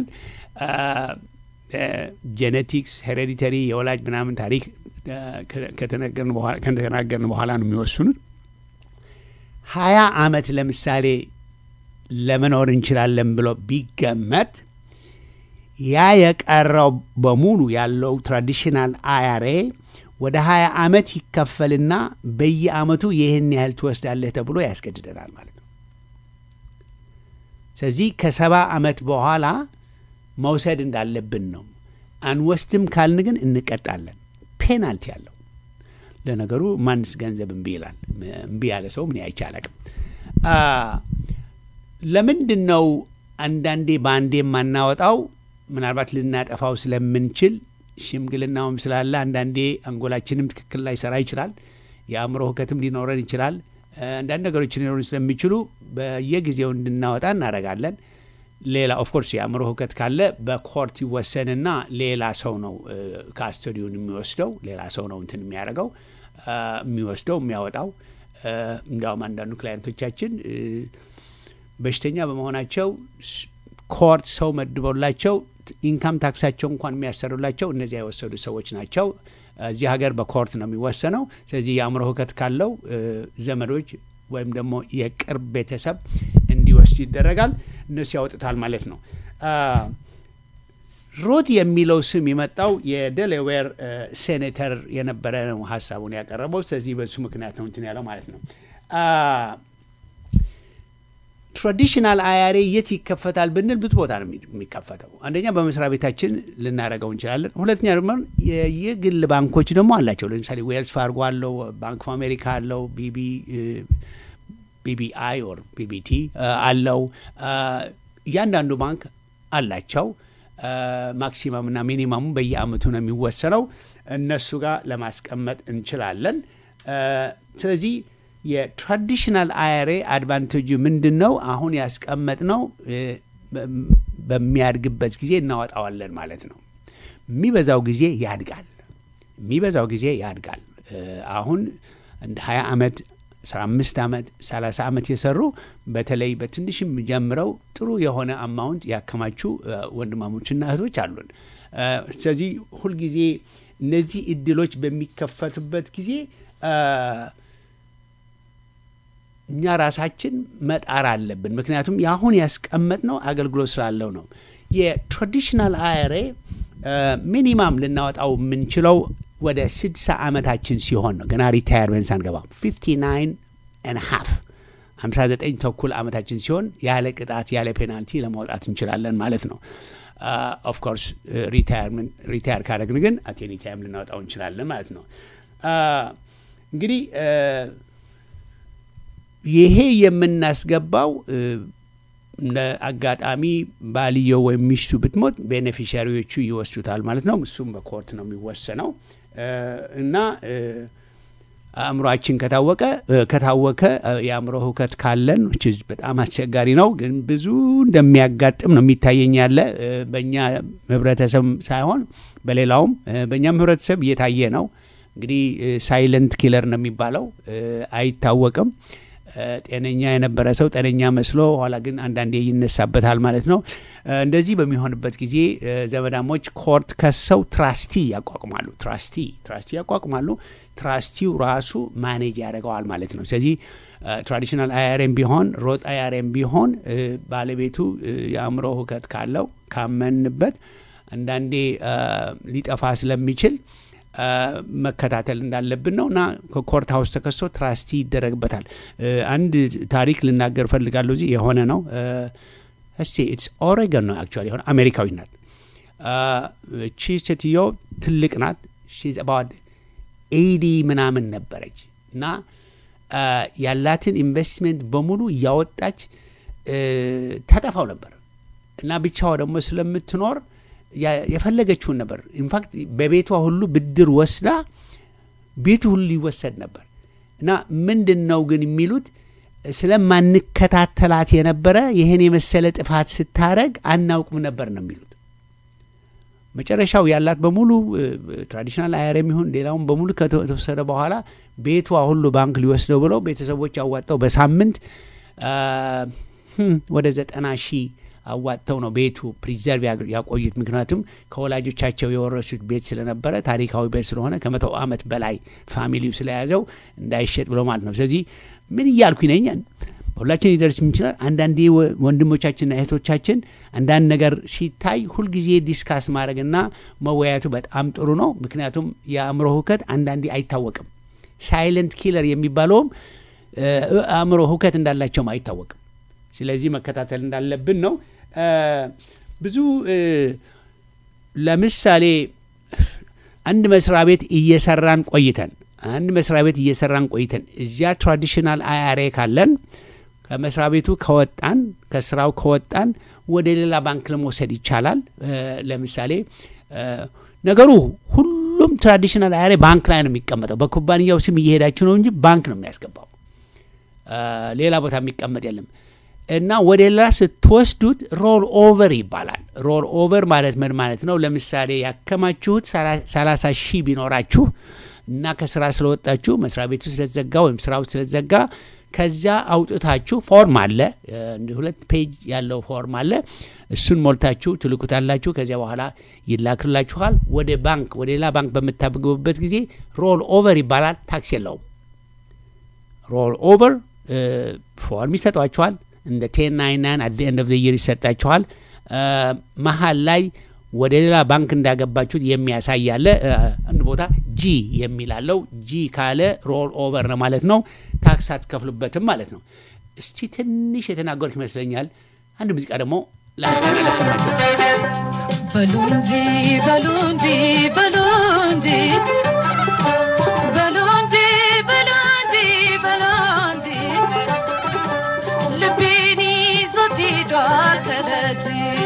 ጄኔቲክስ ሄሬዲተሪ የወላጅ ምናምን ታሪክ ከተናገርን በኋላ ነው የሚወስኑት። ሀያ አመት ለምሳሌ ለመኖር እንችላለን ብሎ ቢገመት ያ የቀረው በሙሉ ያለው ትራዲሽናል አያሬ ወደ ሀያ አመት ይከፈልና በየአመቱ ይህን ያህል ትወስዳለህ ተብሎ ያስገድደናል ማለት ነው። ስለዚህ ከሰባ አመት በኋላ መውሰድ እንዳለብን ነው። አንወስድም ካልን ግን እንቀጣለን። ፔናልቲ አለው። ለነገሩ ማንስ ገንዘብ እምቢ ይላል? እምቢ ያለ ሰው ምን አይቼ አላቅም። ለምንድን ነው አንዳንዴ በአንዴ የማናወጣው? ምናልባት ልናጠፋው ስለምንችል ሽምግልናውም ስላለ አንዳንዴ አንጎላችንም ትክክል ላይ ሰራ ይችላል። የአእምሮ ሁከትም ሊኖረን ይችላል። አንዳንድ ነገሮች ሊኖሩን ስለሚችሉ በየጊዜው እንድናወጣ እናደርጋለን። ሌላ ኦፍኮርስ የአእምሮ ህውከት ካለ በኮርት ይወሰንና ሌላ ሰው ነው ካስተዲውን የሚወስደው ሌላ ሰው ነው እንትን የሚያደርገው የሚወስደው የሚያወጣው። እንዲያውም አንዳንዱ ክላይንቶቻችን በሽተኛ በመሆናቸው ኮርት ሰው መድበውላቸው ኢንካም ታክሳቸው እንኳን የሚያሰሩላቸው እነዚያ የወሰዱ ሰዎች ናቸው። እዚህ ሀገር በኮርት ነው የሚወሰነው። ስለዚህ የአእምሮ ህውከት ካለው ዘመዶች ወይም ደግሞ የቅርብ ቤተሰብ እንዲወስድ ይደረጋል። እነሱ ያወጡታል ማለት ነው። ሮት የሚለው ስም የመጣው የዴላዌር ሴኔተር የነበረ ነው ሀሳቡን ያቀረበው። ስለዚህ በሱ ምክንያት ነው እንትን ያለው ማለት ነው። ትራዲሽናል አያሬ የት ይከፈታል ብንል ብዙ ቦታ ነው የሚከፈተው። አንደኛ በመስሪያ ቤታችን ልናደርገው እንችላለን። ሁለተኛ ደግሞ የግል ባንኮች ደግሞ አላቸው። ለምሳሌ ዌልስ ፋርጎ አለው፣ ባንክ ኦፍ አሜሪካ አለው፣ ቢቢ ቢቢአይ ኦር ቢቢቲ አለው። እያንዳንዱ ባንክ አላቸው። ማክሲመም እና ሚኒመሙ በየአመቱ ነው የሚወሰነው። እነሱ ጋር ለማስቀመጥ እንችላለን። ስለዚህ የትራዲሽናል አያሬ አድቫንቴጁ ምንድን ነው? አሁን ያስቀመጥ ነው በሚያድግበት ጊዜ እናወጣዋለን ማለት ነው። የሚበዛው ጊዜ ያድጋል። የሚበዛው ጊዜ ያድጋል። አሁን እንደ 20 ዓመት 15 ዓመት 30 ዓመት የሰሩ በተለይ በትንሽም ጀምረው ጥሩ የሆነ አማውንት ያከማቹ ወንድማሞችና እህቶች አሉን። ስለዚህ ሁልጊዜ እነዚህ እድሎች በሚከፈቱበት ጊዜ እኛ ራሳችን መጣር አለብን። ምክንያቱም የአሁን ያስቀመጥነው አገልግሎት ስላለው ነው። የትራዲሽናል አያሬ ሚኒማም ልናወጣው የምንችለው ወደ 60 ዓመታችን ሲሆን ነው። ገና ሪታየርመንት ሳንገባ 59 ኤንድ ሃፍ 59 ተኩል ዓመታችን ሲሆን ያለ ቅጣት ያለ ፔናልቲ ለማውጣት እንችላለን ማለት ነው። ኦፍኮርስ ሪታየር ካደረግን ግን አቴኒ ታይም ልናወጣው እንችላለን ማለት ነው። እንግዲህ ይሄ የምናስገባው እንደ አጋጣሚ ባልየው ወይም ሚስቱ ብትሞት ቤኔፊሻሪዎቹ ይወስዱታል ማለት ነው። እሱም በኮርት ነው የሚወሰነው እና አእምሯችን ከታወቀ ከታወከ የአእምሮ ህውከት ካለን በጣም አስቸጋሪ ነው፣ ግን ብዙ እንደሚያጋጥም ነው የሚታየኝ ያለ በእኛ ህብረተሰብ ሳይሆን በሌላውም በእኛም ህብረተሰብ እየታየ ነው። እንግዲህ ሳይለንት ኪለር ነው የሚባለው አይታወቅም። ጤነኛ የነበረ ሰው ጤነኛ መስሎ ኋላ ግን አንዳንዴ ይነሳበታል ማለት ነው። እንደዚህ በሚሆንበት ጊዜ ዘመዳሞች ኮርት ከሰው ትራስቲ ያቋቁማሉ። ትራስቲ ትራስቲ ያቋቁማሉ። ትራስቲው ራሱ ማኔጅ ያደርገዋል ማለት ነው። ስለዚህ ትራዲሽናል አያሬም ቢሆን ሮጥ አያሬም ቢሆን ባለቤቱ የአእምሮ ሁከት ካለው ካመንበት አንዳንዴ ሊጠፋ ስለሚችል መከታተል እንዳለብን ነው እና ከኮርት ሀውስ ተከሶ ትራስቲ ይደረግበታል። አንድ ታሪክ ልናገር ፈልጋለሁ። እዚህ የሆነ ነው እስቲ ኢትስ ኦሬገን ነው አክቹዋሊ የሆነ አሜሪካዊ ናት። እቺ ሴትዮ ትልቅ ናት። ሺዝ አባውት ኤዲ ምናምን ነበረች እና ያላትን ኢንቨስትሜንት በሙሉ እያወጣች ተጠፋው ነበር እና ብቻዋ ደግሞ ስለምትኖር የፈለገችውን ነበር። ኢንፋክት በቤቷ ሁሉ ብድር ወስዳ ቤቱ ሁሉ ይወሰድ ነበር እና ምንድን ነው ግን የሚሉት ስለማንከታተላት የነበረ ይህን የመሰለ ጥፋት ስታረግ አናውቅም ነበር ነው የሚሉት። መጨረሻው ያላት በሙሉ ትራዲሽናል አያር የሚሆን ሌላውን በሙሉ ከተወሰደ በኋላ ቤቷ ሁሉ ባንክ ሊወስደው ብለው ቤተሰቦች አዋጠው በሳምንት ወደ ዘጠና ሺህ አዋጥተው ነው ቤቱ ፕሪዘርቭ ያቆዩት። ምክንያቱም ከወላጆቻቸው የወረሱት ቤት ስለነበረ ታሪካዊ ቤት ስለሆነ ከመቶ ዓመት በላይ ፋሚሊው ስለያዘው እንዳይሸጥ ብሎ ማለት ነው። ስለዚህ ምን እያልኩኝ ነኝ? ሁላችን ሊደርስ ይችላል። አንዳንዴ ወንድሞቻችንና እህቶቻችን አንዳንድ ነገር ሲታይ ሁልጊዜ ዲስካስ ማድረግና መወያየቱ በጣም ጥሩ ነው። ምክንያቱም የአእምሮ ሁከት አንዳንዴ አይታወቅም። ሳይለንት ኪለር የሚባለውም አእምሮ ሁከት እንዳላቸውም አይታወቅም። ስለዚህ መከታተል እንዳለብን ነው። ብዙ ለምሳሌ አንድ መስሪያ ቤት እየሰራን ቆይተን አንድ መስሪያ ቤት እየሰራን ቆይተን እዚያ ትራዲሽናል አያሬ ካለን ከመስሪያ ቤቱ ከወጣን ከስራው ከወጣን ወደ ሌላ ባንክ ለመውሰድ ይቻላል። ለምሳሌ ነገሩ ሁሉም ትራዲሽናል አያሬ ባንክ ላይ ነው የሚቀመጠው። በኩባንያው ስም እየሄዳችሁ ነው እንጂ ባንክ ነው የሚያስገባው። ሌላ ቦታ የሚቀመጥ የለም። እና ወደ ሌላ ስትወስዱት ሮል ኦቨር ይባላል። ሮል ኦቨር ማለት ምን ማለት ነው? ለምሳሌ ያከማችሁት ሰላሳ ሺህ ቢኖራችሁ እና ከስራ ስለወጣችሁ መስሪያ ቤቱ ስለተዘጋ ወይም ስራው ስለተዘጋ ከዚያ አውጥታችሁ ፎርም አለ፣ እንደ ሁለት ፔጅ ያለው ፎርም አለ። እሱን ሞልታችሁ ትልኩታላችሁ። ከዚያ በኋላ ይላክላችኋል። ወደ ባንክ ወደ ሌላ ባንክ በምታገቡበት ጊዜ ሮል ኦቨር ይባላል። ታክስ የለውም። ሮል ኦቨር ፎርም ይሰጧችኋል። እንደ ቴን ናይን ናይን አት ኤንድ ኦፍ የር ይሰጣችኋል። መሀል ላይ ወደ ሌላ ባንክ እንዳገባችሁት የሚያሳይ ያለ አንድ ቦታ ጂ የሚላለው ጂ ካለ ሮል ኦቨር ነው ማለት ነው። ታክስ አትከፍሉበትም ማለት ነው። እስቲ ትንሽ የተናገሩት ይመስለኛል። አንድ ሙዚቃ ደግሞ ላንተና ላሰማቸው። በሉ እንጂ በሉ እንጂ በሉ እንጂ በሉ እንጂ በሉ እንጂ በሉ እንጂ ልቤን ይዞት ሄዷል ከደጅ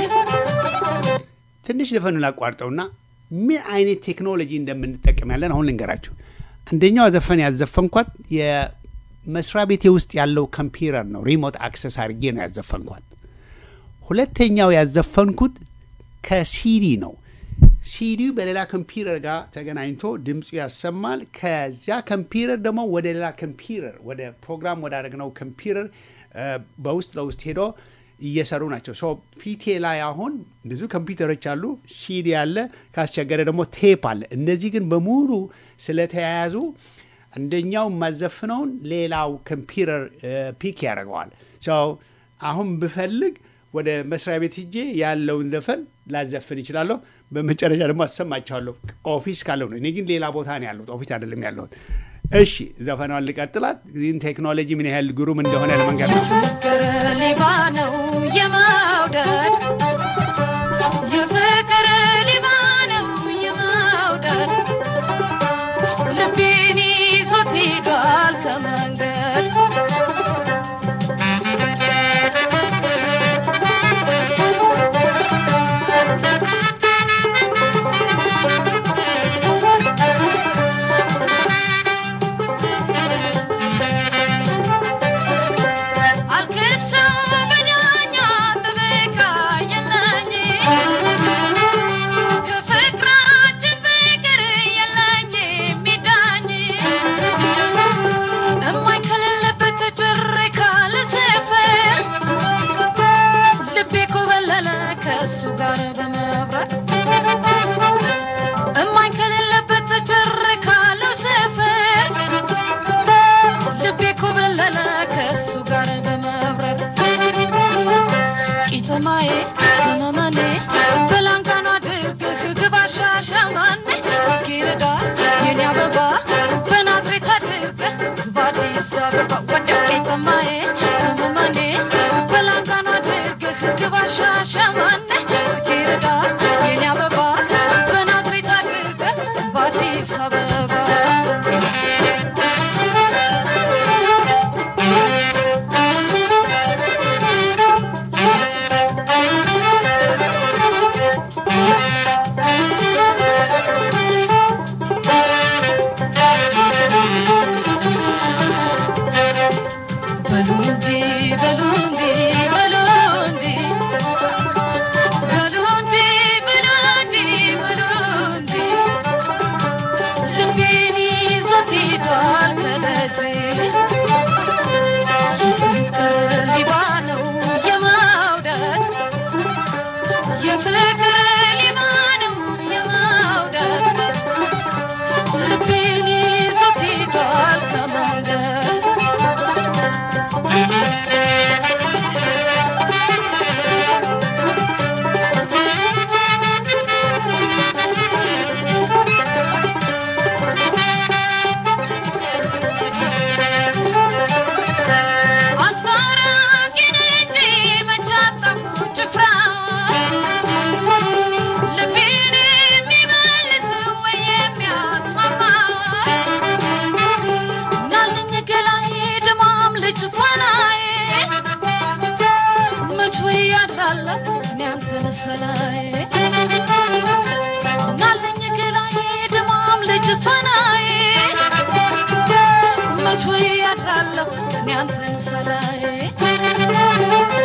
ትንሽ ዘፈኑን ላቋርጠውና ምን አይነት ቴክኖሎጂ እንደምንጠቀም ያለን አሁን ልንገራችሁ። አንደኛው ዘፈን ያዘፈንኳት የመስሪያ ቤቴ ውስጥ ያለው ኮምፒውተር ነው። ሪሞት አክሰስ አድርጌ ነው ያዘፈንኳት። ሁለተኛው ያዘፈንኩት ከሲዲ ነው። ሲዲው በሌላ ኮምፒውተር ጋር ተገናኝቶ ድምፁ ያሰማል። ከዚያ ኮምፒውተር ደግሞ ወደ ሌላ ኮምፒውተር ወደ ፕሮግራም ወዳደረግነው ኮምፒውተር በውስጥ ለውስጥ ሄዶ እየሰሩ ናቸው። ሶ ፊቴ ላይ አሁን ብዙ ኮምፒውተሮች አሉ፣ ሲዲ አለ፣ ካስቸገረ ደግሞ ቴፕ አለ። እነዚህ ግን በሙሉ ስለተያያዙ አንደኛው የማዘፍነውን ሌላው ኮምፒውተር ፒክ ያደርገዋል። አሁን ብፈልግ ወደ መስሪያ ቤት ሄጄ ያለውን ዘፈን ላዘፍን ይችላለሁ። በመጨረሻ ደግሞ አሰማችኋለሁ ኦፊስ ካለው ነው። እኔ ግን ሌላ ቦታ ነው ያለሁት፣ ኦፊስ አይደለም ያለሁት። እሺ ዘፈኗን ልቀጥላት። ግን ቴክኖሎጂ ምን ያህል ግሩም እንደሆነ ለመንገድ ነው። ፍቅር ሌባ ነው የመውደድ የፍቅር ሌባ ነው የመውደድ ልቤን ይዞት ሄዷል ከመንገድ አልክሰው በዳኛ ጥበቃ የለኝ ከፍቅራችን ፍቅር የለኝ የሚዳኝ እማኝ ከሌለበት ጭር ካለ ሰፈር ልቤ ኮበለለ ከእሱ ጋር በመብረር እማኝ ከሌለበት ጭር ካለው ሰፈር ልቤ ኮበለለ ከእሱ ጋር በመብረር ቂጥማዬ ሰመመኔ በላንካኗ አድርገህ ግባ ሻሸመኔ ጽጌረዳ የኔ አበባ በናዝሬት አድርገህ ግባ አዲስ አበባ ወደ ቂጥማዬ ሰመመኔ በላንካኗ አድርገህ ግባ ሻሸመኔ ጽጌረዳ የኔ አበባ በናዝሬት አድርገህ ግባ አዲስ አበባ በሉ እንጂ በሉ እንጂ በሉ እንጂ በሉ እንጂ በሉ እንጂ በሉ እንጂ ልቤን ይዞት ሄዷል ከደጅ የፍቅር ሌባ ነው የመውደድ የፍቅር ሌባ ነው የመውደድ ልቤን ይዞት ሄዷል ከመንገድ አስታራቂን እንጂ መች አጣሁ ጭፍራ ልቤን የሚመልስ ወይ የሚያስማማ ናለኝ ገላዬ ድማም ልጅ ፋናዬ መች ወይ ያድራለሁ እኔ አንተን ሰላዬ ናለኝ ገላዬ ድማም ልጅ ፋናዬ መች ወይ ያድራለሁ እኔ አንተን ሰላዬ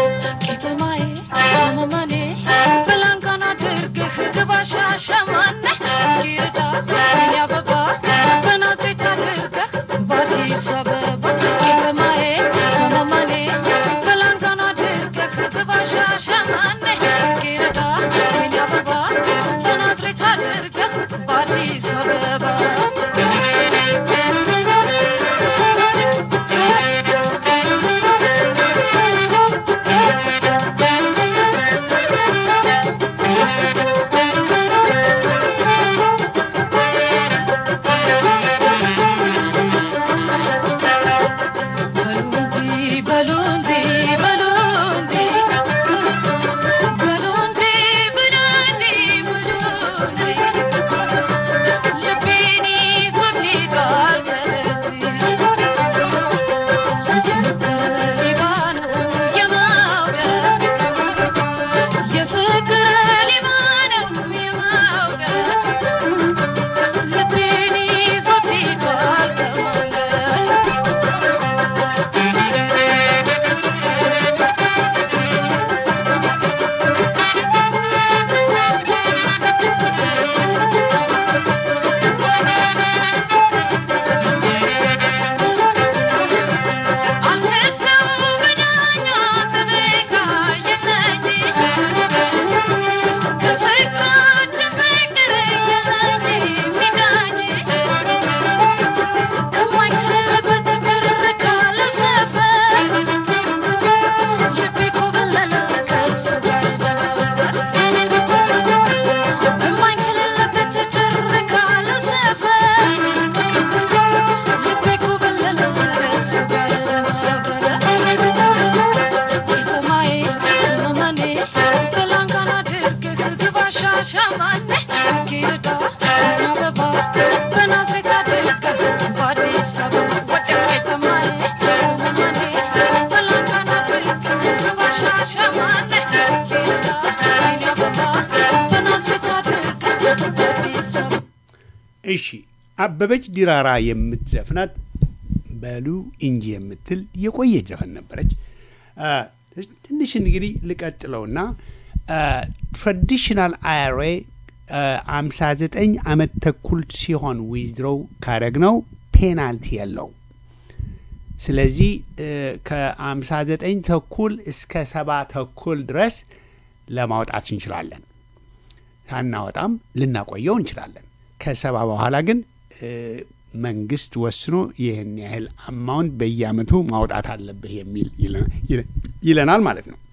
እሺ አበበች ዲራራ የምትዘፍናት በሉ እንጂ የምትል የቆየች ዘፈን ነበረች። አ፣ ትንሽ እንግዲህ ልቀጥለውና ትራዲሽናል አይሬ አምሳ ዘጠኝ አመት ተኩል ሲሆን ዊዝድሮው ካረግነው ፔናልቲ የለው። ስለዚህ ከአምሳ ዘጠኝ ተኩል እስከ ሰባ ተኩል ድረስ ለማውጣት እንችላለን። ሳናወጣም ልናቆየው እንችላለን። ከሰባ በኋላ ግን እ፣ መንግስት ወስኖ ይህን ያህል አማውንት በየአመቱ ማውጣት አለብህ የሚል ይለ- ይለ- ይለናል ማለት ነው።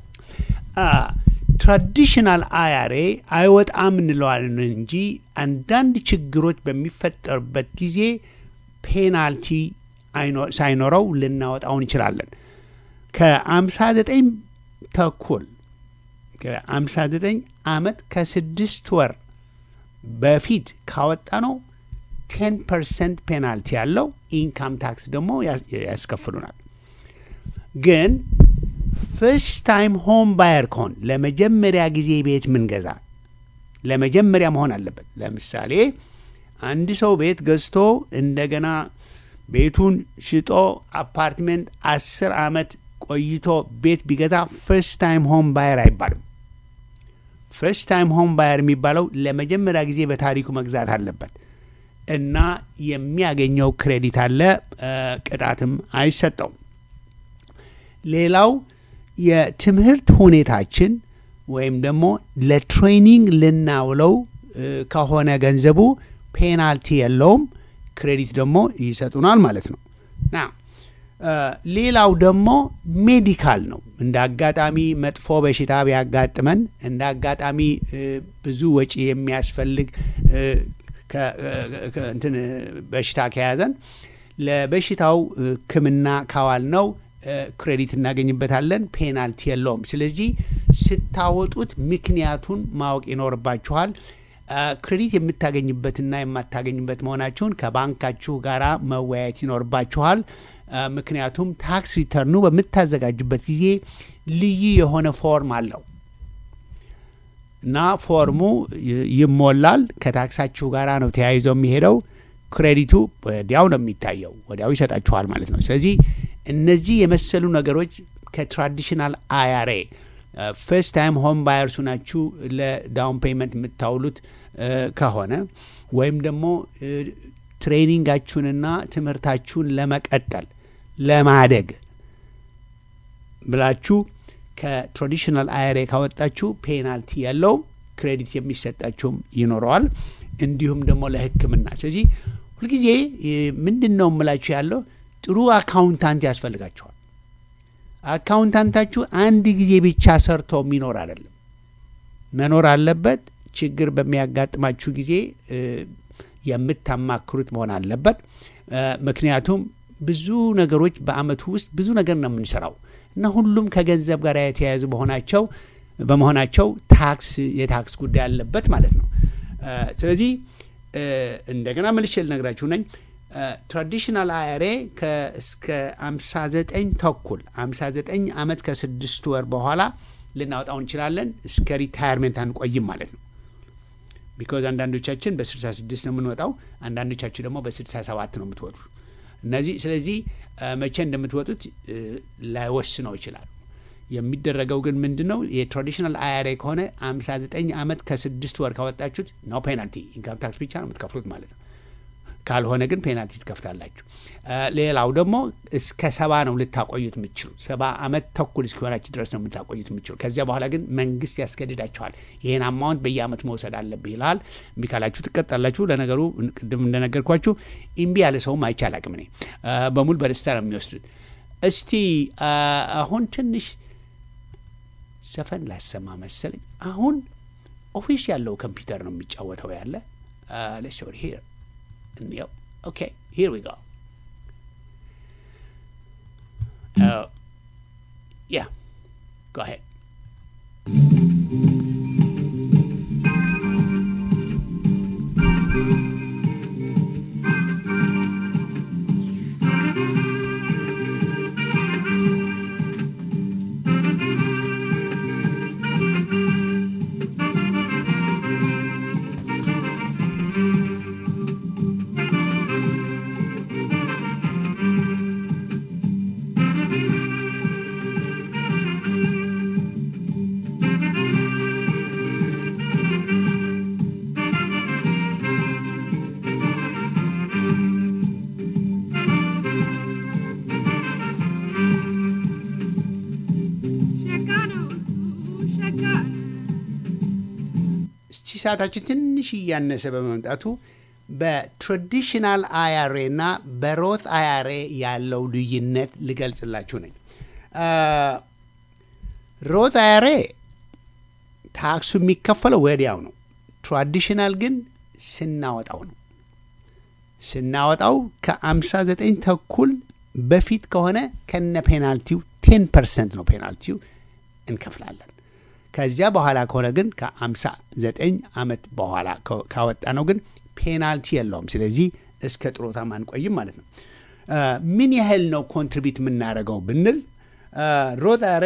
ትራዲሽናል አያሬ አይወጣም እንለዋለን እንጂ አንዳንድ ችግሮች በሚፈጠሩበት ጊዜ ፔናልቲ አይኖ- ሳይኖረው ልናወጣው እንችላለን። ከአምሳ ዘጠኝ ተኩል ከአምሳ ዘጠኝ አመት ከስድስት ወር በፊት ካወጣ ነው ቴን ፐርሰንት ፔናልቲ ያለው ኢንካም ታክስ ደግሞ ያስ- ያስከፍሉናል። ግን ፍርስት ታይም ሆም ባየር ከሆን ለመጀመሪያ ጊዜ ቤት ምንገዛ ለመጀመሪያ መሆን አለበት። ለምሳሌ አንድ ሰው ቤት ገዝቶ እንደገና ቤቱን ሽጦ አፓርትሜንት አስር አመት ቆይቶ ቤት ቢገዛ ፍርስት ታይም ሆም ባየር አይባልም። ፈርስት ታይም ሆም ባየር የሚባለው ለመጀመሪያ ጊዜ በታሪኩ መግዛት አለበት እና የሚያገኘው ክሬዲት አለ፣ እ፣ ቅጣትም አይሰጠውም። ሌላው የትምህርት ሁኔታችን ወይም ደግሞ ለትሬኒንግ ልናውለው እ፣ ከሆነ ገንዘቡ ፔናልቲ የለውም፣ ክሬዲት ደግሞ ይሰጡናል ማለት ነው ና እ፣ ሌላው ደግሞ ሜዲካል ነው። እንደ አጋጣሚ መጥፎ በሽታ ቢያጋጥመን እንደ አጋጣሚ እ፣ ብዙ ወጪ የሚያስፈልግ እ፣ ከ- እ፣ ከ- እንትን እ፣ በሽታ ከያዘን ለበሽታው እ፣ ሕክምና ካዋል ነው ክሬዲት እናገኝበታለን። ፔናልቲ የለውም። ስለዚህ ስታወጡት ምክንያቱን ማወቅ ይኖርባችኋል። አ፣ ክሬዲት የምታገኝበትና የማታገኝበት መሆናችሁን ከባንካችሁ ጋር መወያየት ይኖርባችኋል። አ፣ ምክንያቱም ታክስ ሪተርኑ በምታዘጋጅበት ጊዜ ልዩ የሆነ ፎርም አለው እና ፎርሙ ይ- ይሞላል። ከታክሳችሁ ጋር ነው ተያይዞ የሚሄደው። ክሬዲቱ ወዲያው ነው የሚታየው፣ ወዲያው ይሰጣችኋል ማለት ነው። ስለዚህ እነዚህ የመሰሉ ነገሮች ከትራዲሽናል አያሬ ፈርስት ታይም ሆም ባየርሱ ናችሁ ለዳውን ፔይመንት የምታውሉት እ፣ ከሆነ ወይም ደግሞ እ፣ ትሬኒንጋችሁንና ትምህርታችሁን ለመቀጠል ለማደግ ብላችሁ ከትራዲሽናል አያሬ ካወጣችሁ ፔናልቲ ያለውም ክሬዲት የሚሰጣችሁም ይኖረዋል። እንዲሁም ደግሞ ለሕክምና። ስለዚህ ሁልጊዜ እ፣ ምንድን ነው የምላችሁ ያለው ጥሩ አካውንታንት ያስፈልጋችኋል። አካውንታንታችሁ አንድ ጊዜ ብቻ ሰርቶ የሚኖር አይደለም፣ መኖር አለበት። ችግር በሚያጋጥማችሁ ጊዜ እ፣ የምታማክሩት መሆን አለበት። እ፣ ምክንያቱም ብዙ ነገሮች በአመቱ ውስጥ ብዙ ነገር ነው የምንሰራው እና ሁሉም ከገንዘብ ጋር የተያያዙ በሆናቸው በመሆናቸው ታክስ የታክስ ጉዳይ አለበት ማለት ነው። እ፣ ስለዚህ እ፣ እንደገና መልሼ ልነግራችሁ ነኝ። ትራዲሽናል አያሬ እስከ 59 ተኩል 59 ዓመት ከስድስት ወር በኋላ ልናወጣው እንችላለን። እስከ ሪታየርሜንት አንቆይም ማለት ነው። ቢኮዝ አንዳንዶቻችን በ66 ነው የምንወጣው፣ አንዳንዶቻችሁ ደግሞ በ67 ነው የምትወጡ። እነዚህ ስለዚህ እ፣ መቼ እንደምትወጡት እ፣ ላይወስነው ይችላል። የሚደረገው ግን ምንድን ነው? የትራዲሽናል አያሬ ከሆነ 59 ዓመት ከስድስት ወር ካወጣችሁት ነው ፔናልቲ፣ ኢንካም ታክስ ብቻ ነው የምትከፍሉት ማለት ነው። ካልሆነ ግን ፔናልቲ ትከፍታላችሁ። እ፣ ሌላው ደግሞ እስከ ሰባ ነው ልታቆዩት የምትችሉ ሰባ ዓመት ተኩል እስኪሆናችሁ ድረስ ነው የምታቆዩት የምትችሉ። ከዚያ በኋላ ግን መንግስት ያስገድዳችኋል። ይህን አማውንት በየአመቱ መውሰድ አለብህ ይልሃል። እምቢ ካላችሁ ትቀጣላችሁ። ለነገሩ ቅድም እንደነገርኳችሁ እምቢ ያለ ሰውም አይቼ አላቅም። እኔ እ፣ በሙሉ በደስታ ነው የሚወስዱት። እስቲ እ፣ አሁን ትንሽ ዘፈን ላሰማ መሰለኝ። አሁን ኦፊስ ያለው ኮምፒውተር ነው የሚጫወተው ያለ ሌስ ኦቨር ሂር እንየው። ኦኬ ሂር ዊ ጎ ያ ጎ አሄድ Thank እስቲ ሰዓታችን ትንሽ እያነሰ በመምጣቱ በትራዲሽናል አያሬ እና በሮት አያሬ ያለው ልዩነት ልገልጽላችሁ ነኝ። ሮት አያሬ ታክሱ የሚከፈለው ወዲያው ነው። ትራዲሽናል ግን ስናወጣው ነው። ስናወጣው ከ59 ተኩል በፊት ከሆነ ከነ ፔናልቲው ቴን ፐርሰንት ነው ፔናልቲው እንከፍላለን። ከዚያ በኋላ ከሆነ ግን ከ59 ዓመት በኋላ ካወጣ ነው ግን ፔናልቲ የለውም። ስለዚህ እስከ ጥሮታም አንቆይም ማለት ነው። ምን ያህል ነው ኮንትሪቢዩት የምናደርገው ብንል ሮታሬ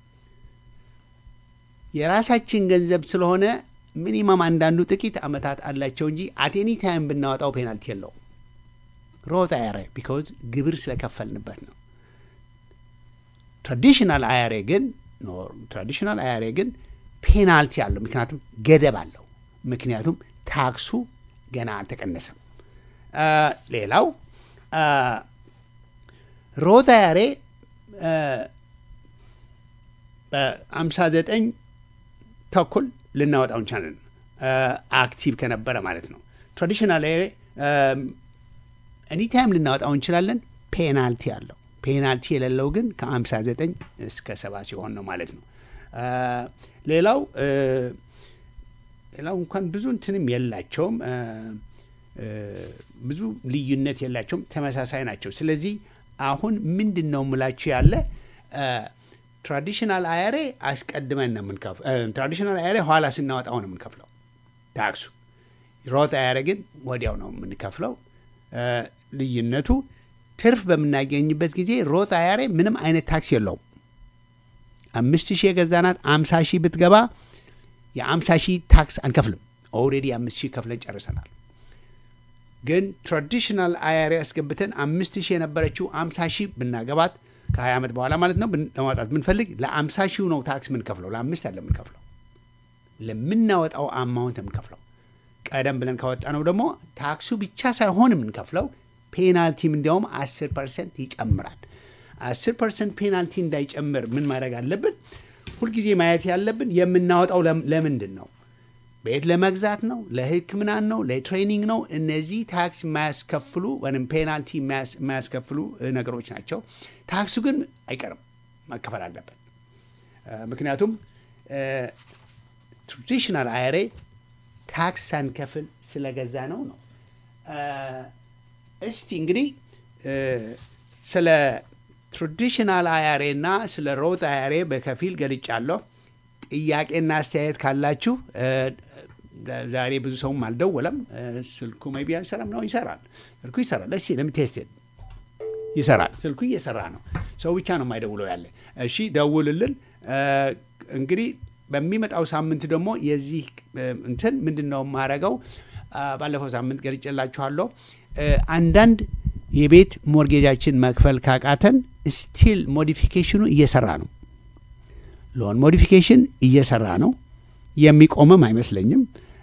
የራሳችን ገንዘብ ስለሆነ ሚኒማም አንዳንዱ ጥቂት ዓመታት አላቸው እንጂ አቴኒ ታይም ብናወጣው ፔናልቲ የለውም። ሮት አያሬ ቢካዝ ግብር ስለከፈልንበት ነው። ትራዲሽናል አያሬ ግን ትራዲሽናል አያሬ ግን ፔናልቲ አለው፣ ምክንያቱም ገደብ አለው። ምክንያቱም ታክሱ ገና አልተቀነሰም። ሌላው ሮት አያሬ በአምሳ ዘጠኝ ተኩል ልናወጣው እንችላለን፣ አክቲቭ ከነበረ ማለት ነው። ትራዲሽናል ኤኒታይም ልናወጣው እንችላለን። ፔናልቲ አለው። ፔናልቲ የሌለው ግን ከ59 እስከ ሰባ ሲሆን ነው ማለት ነው። ሌላው ሌላው እንኳን ብዙ እንትንም የላቸውም፣ ብዙ ልዩነት የላቸውም፣ ተመሳሳይ ናቸው። ስለዚህ አሁን ምንድን ነው የምላችሁ ያለ ትራዲሽናል አያሬ አስቀድመን ነው የምንከፍለው። ትራዲሽናል አያሬ ኋላ ስናወጣው ነው የምንከፍለው ታክሱ። ሮት አያሬ ግን ወዲያው ነው የምንከፍለው። ልዩነቱ ትርፍ በምናገኝበት ጊዜ ሮት አያሬ ምንም አይነት ታክስ የለውም። አምስት ሺህ የገዛናት አምሳ ሺህ ብትገባ የአምሳ ሺህ ታክስ አንከፍልም። ኦልሬዲ አምስት ሺህ ከፍለን ጨርሰናል። ግን ትራዲሽናል አያሬ አስገብተን አምስት ሺህ የነበረችው አምሳ ሺህ ብናገባት ከሀያ ዓመት በኋላ ማለት ነው ለማውጣት ብንፈልግ ለአምሳ ሺው ነው ታክስ የምንከፍለው፣ ለአምስት ያለ የምንከፍለው ለምናወጣው አማውንት የምንከፍለው። ቀደም ብለን ካወጣ ነው ደግሞ ታክሱ ብቻ ሳይሆን የምንከፍለው ፔናልቲም እንዲያውም አስር ፐርሰንት ይጨምራል። አስር ፐርሰንት ፔናልቲ እንዳይጨምር ምን ማድረግ አለብን? ሁልጊዜ ማየት ያለብን የምናወጣው ለምንድን ነው? ቤት ለመግዛት ነው? ለሕክምና ነው? ለትሬኒንግ ነው? እነዚህ ታክስ የማያስከፍሉ ወይም ፔናልቲ የማያስከፍሉ ነገሮች ናቸው። ታክሱ ግን አይቀርም፣ መከፈል አለበት። ምክንያቱም ትራዲሽናል አያሬ ታክስ ሳንከፍል ስለገዛ ነው ነው። እስቲ እንግዲህ ስለ ትራዲሽናል አያሬ እና ስለ ሮት አያሬ በከፊል ገልጫለሁ። ጥያቄና አስተያየት ካላችሁ ዛሬ ብዙ ሰውም አልደወለም። ስልኩ ሜይ ቢ አይሰራም ነው። ይሰራል፣ ስልኩ ይሰራል። እሺ ለምቴስቴድ ይሰራል። ስልኩ እየሰራ ነው። ሰው ብቻ ነው የማይደውለው ያለ። እሺ ደውልልን። እንግዲህ በሚመጣው ሳምንት ደግሞ የዚህ እንትን ምንድን ነው የማረገው? ባለፈው ሳምንት ገልጬላችኋለሁ። አንዳንድ የቤት ሞርጌጃችን መክፈል ካቃተን ስቲል ሞዲፊኬሽኑ እየሰራ ነው። ሎን ሞዲፊኬሽን እየሰራ ነው። የሚቆምም አይመስለኝም።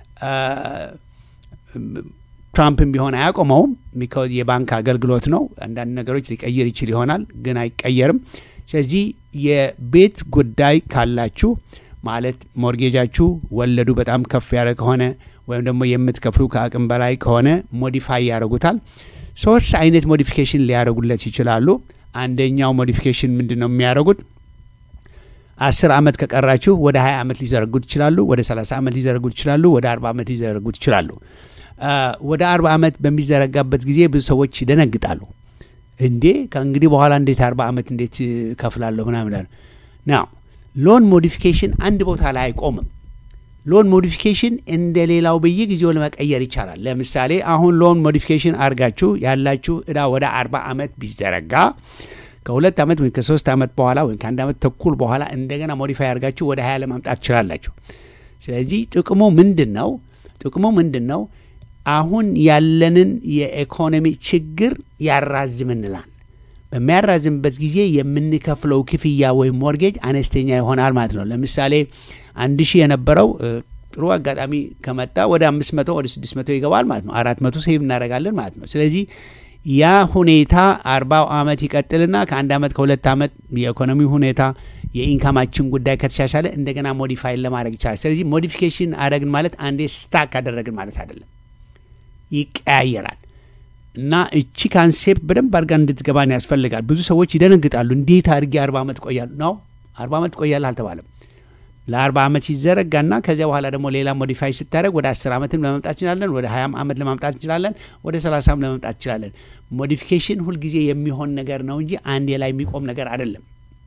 ትራምፕም ቢሆን አያቆመውም። ቢካዝ የባንክ አገልግሎት ነው። አንዳንድ ነገሮች ሊቀይር ይችል ይሆናል፣ ግን አይቀየርም። ስለዚህ የቤት ጉዳይ ካላችሁ ማለት ሞርጌጃችሁ ወለዱ በጣም ከፍ ያለ ከሆነ ወይም ደግሞ የምትከፍሉ ከአቅም በላይ ከሆነ ሞዲፋይ ያደርጉታል። ሶስት አይነት ሞዲፊኬሽን ሊያደርጉለት ይችላሉ። አንደኛው ሞዲፊኬሽን ምንድን ነው የሚያደርጉት? አስር ዓመት ከቀራችሁ ወደ ሀያ ዓመት ሊዘረጉት ይችላሉ። ወደ ሰላሳ ዓመት ሊዘረጉት ይችላሉ። ወደ አርባ ዓመት ሊዘረጉት ይችላሉ። ወደ አርባ ዓመት በሚዘረጋበት ጊዜ ብዙ ሰዎች ይደነግጣሉ። እንዴ ከእንግዲህ በኋላ እንዴት አርባ ዓመት እንዴት ከፍላለሁ ምናምን ናው ሎን ሞዲፊኬሽን አንድ ቦታ ላይ አይቆምም። ሎን ሞዲፊኬሽን እንደ ሌላው በየጊዜው ለመቀየር ይቻላል። ለምሳሌ አሁን ሎን ሞዲፊኬሽን አድርጋችሁ ያላችሁ እዳ ወደ አርባ ዓመት ቢዘረጋ ከሁለት ዓመት ወይም ከሶስት ዓመት በኋላ ወይም ከአንድ ዓመት ተኩል በኋላ እንደገና ሞዲፋይ አድርጋችሁ ወደ ሀያ ለማምጣት ትችላላችሁ። ስለዚህ ጥቅሙ ምንድን ነው? ጥቅሙ ምንድን ነው? አሁን ያለንን የኢኮኖሚ ችግር ያራዝምንላል። በሚያራዝምበት ጊዜ የምንከፍለው ክፍያ ወይም ሞርጌጅ አነስተኛ ይሆናል ማለት ነው። ለምሳሌ አንድ ሺህ የነበረው ጥሩ አጋጣሚ ከመጣ ወደ አምስት መቶ ወደ ስድስት መቶ ይገባል ማለት ነው። አራት መቶ ሴቭ እናደርጋለን ማለት ነው። ስለዚህ ያ ሁኔታ አርባው ዓመት ይቀጥልና ከአንድ ዓመት ከሁለት ዓመት የኢኮኖሚ ሁኔታ የኢንካማችን ጉዳይ ከተሻሻለ እንደገና ሞዲፋይ ለማድረግ ይቻላል። ስለዚህ ሞዲፊኬሽን አደረግን ማለት አንዴ ስታክ አደረግን ማለት አይደለም፣ ይቀያየራል። እና እቺ ካንሴፕት በደንብ አድርጋ እንድትገባን ያስፈልጋል። ብዙ ሰዎች ይደነግጣሉ። እንዴት አድርጌ አርባ ዓመት ቆያሉ ነው? አርባ ዓመት ቆያል አልተባለም። ለአርባ ዓመት ይዘረጋና ከዚያ በኋላ ደግሞ ሌላ ሞዲፋይ ስታደረግ ወደ አስር ዓመትም ለመምጣት እንችላለን። ወደ ሀያም ዓመት ለማምጣት እንችላለን። ወደ ሰላሳም ለመምጣት እንችላለን። ሞዲፊኬሽን ሁልጊዜ የሚሆን ነገር ነው እንጂ አንዴ ላይ የሚቆም ነገር አይደለም።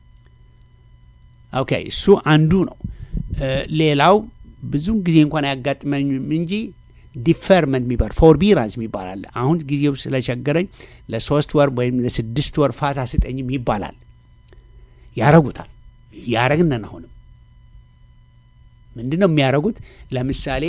ኦኬ እሱ አንዱ ነው። ሌላው ብዙም ጊዜ እንኳን አያጋጥመኝም እንጂ ዲፈርመንት የሚባል ፎርቢራንስ የሚባል አለ። አሁን ጊዜው ስለቸገረኝ ለሶስት ወር ወይም ለስድስት ወር ፋታ ስጠኝም ይባላል። ያረጉታል። ያረግነን አሁንም ምንድን ነው የሚያደርጉት? ለምሳሌ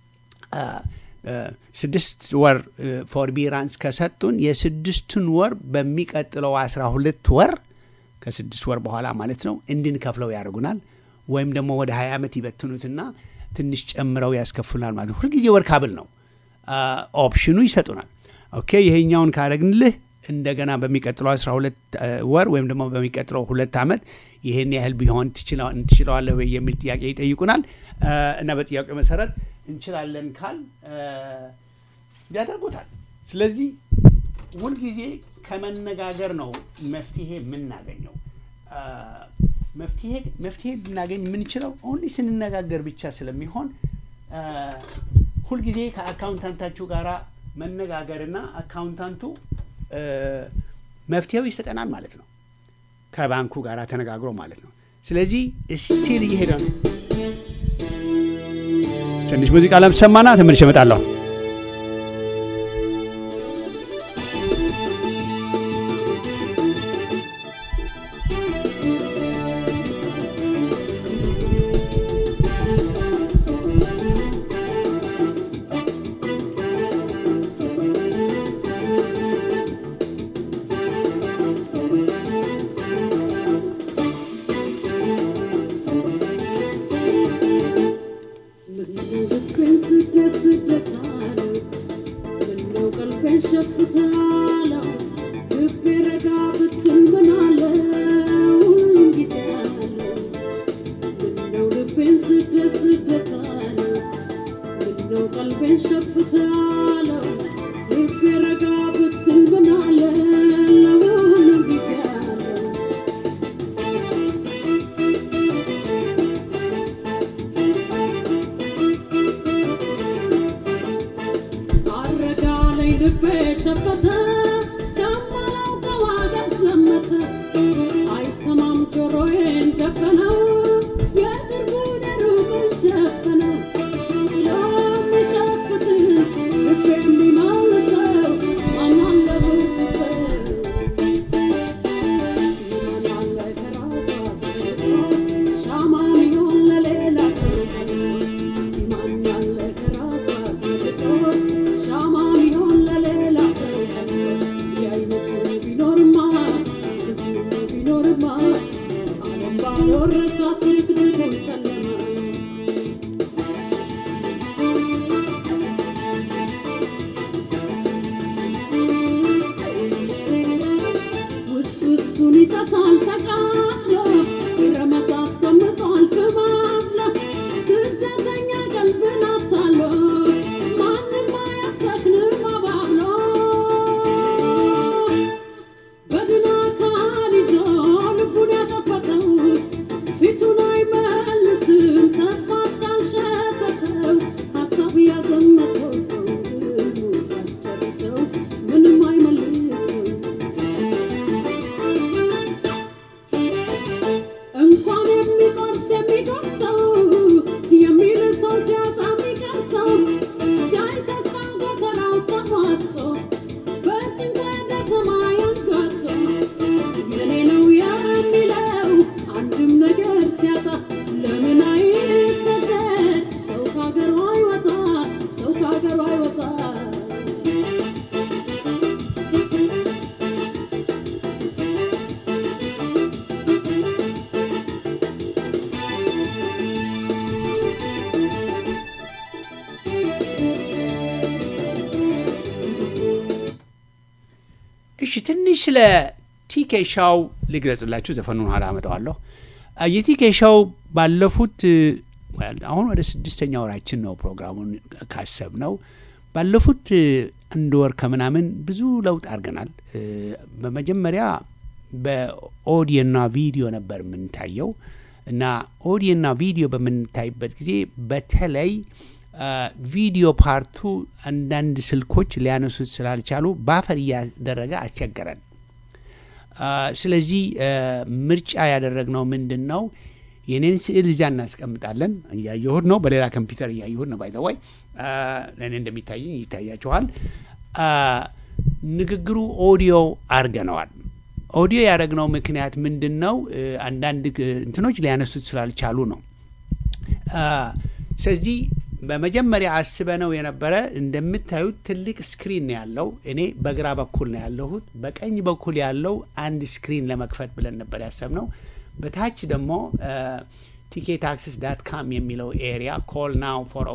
ስድስት ወር ፎርቢራንስ ከሰጡን የስድስቱን ወር በሚቀጥለው አስራ ሁለት ወር ከስድስት ወር በኋላ ማለት ነው እንድንከፍለው ያደርጉናል። ወይም ደግሞ ወደ ሀያ ዓመት ይበትኑትና ትንሽ ጨምረው ያስከፍሉናል ማለት ነው። ሁልጊዜ ወር ካብል ነው ኦፕሽኑ ይሰጡናል። ኦኬ ይሄኛውን ካደረግንልህ እንደገና በሚቀጥለው አስራ ሁለት ወር ወይም ደግሞ በሚቀጥለው ሁለት ዓመት ይህን ያህል ቢሆን ትችለዋለህ ወይ የሚል ጥያቄ ይጠይቁናል እና በጥያቄው መሰረት እንችላለን ካል ያደርጉታል። ስለዚህ ሁልጊዜ ከመነጋገር ነው መፍትሄ የምናገኘው። መፍትሄ ልናገኝ የምንችለው ኦንሊ ስንነጋገር ብቻ ስለሚሆን ሁልጊዜ ከአካውንታንታችሁ ጋር መነጋገርና አካውንታንቱ መፍትሄው ይሰጠናል ማለት ነው። ከባንኩ ጋር ተነጋግሮ ማለት ነው። ስለዚህ ስቲል እየሄደ ነው። ትንሽ ሙዚቃ ለምሰማና ተመልሼ እመጣለሁ። Shama, mi on la lela, እሺ ትንሽ ስለ ቲኬ ሻው ልግለጽላችሁ። ዘፈኑን ኋላ አመጣዋለሁ። አ፣ የቲኬ ሻው ባለፉት እ፣ well፣ አሁን ወደ ስድስተኛ ወራችን ነው ፕሮግራሙን ካሰብ ነው። ባለፉት እ፣ አንድ ወር ከምናምን ብዙ ለውጥ አድርገናል። እ፣ በመጀመሪያ በኦዲዮና ቪዲዮ ነበር የምንታየው እና ኦዲዮና ቪዲዮ በምንታይበት ጊዜ በተለይ አ፣ ቪዲዮ ፓርቱ አንዳንድ ስልኮች ሊያነሱት ስላልቻሉ ባፈር እያደረገ አስቸገረን። አ፣ ስለዚህ አ፣ ምርጫ ያደረግነው ምንድን ነው? የኔን ስዕል እዚያ እናስቀምጣለን። እያየሁት ነው፣ በሌላ ኮምፒውተር እያየሁት ነው። ባይዘዋይ ለእኔ እንደሚታየኝ ይታያችኋል። አ፣ ንግግሩ ኦዲዮ አድርገነዋል። ኦዲዮ ያደረግነው ምክንያት ምንድን ነው? እ፣ አንዳንድ ግ- እንትኖች ሊያነሱት ስላልቻሉ ነው። አ፣ ስለዚህ በመጀመሪያ አስበነው የነበረ እንደምታዩት ትልቅ ስክሪን ነው ያለው። እኔ በግራ በኩል ነው ያለሁት። በቀኝ በኩል ያለው አንድ ስክሪን ለመክፈት ብለን ነበር ያሰብነው። በታች ደግሞ ቲኬት አክሰስ ዳት ካም የሚለው ኤሪያ ኮል ናው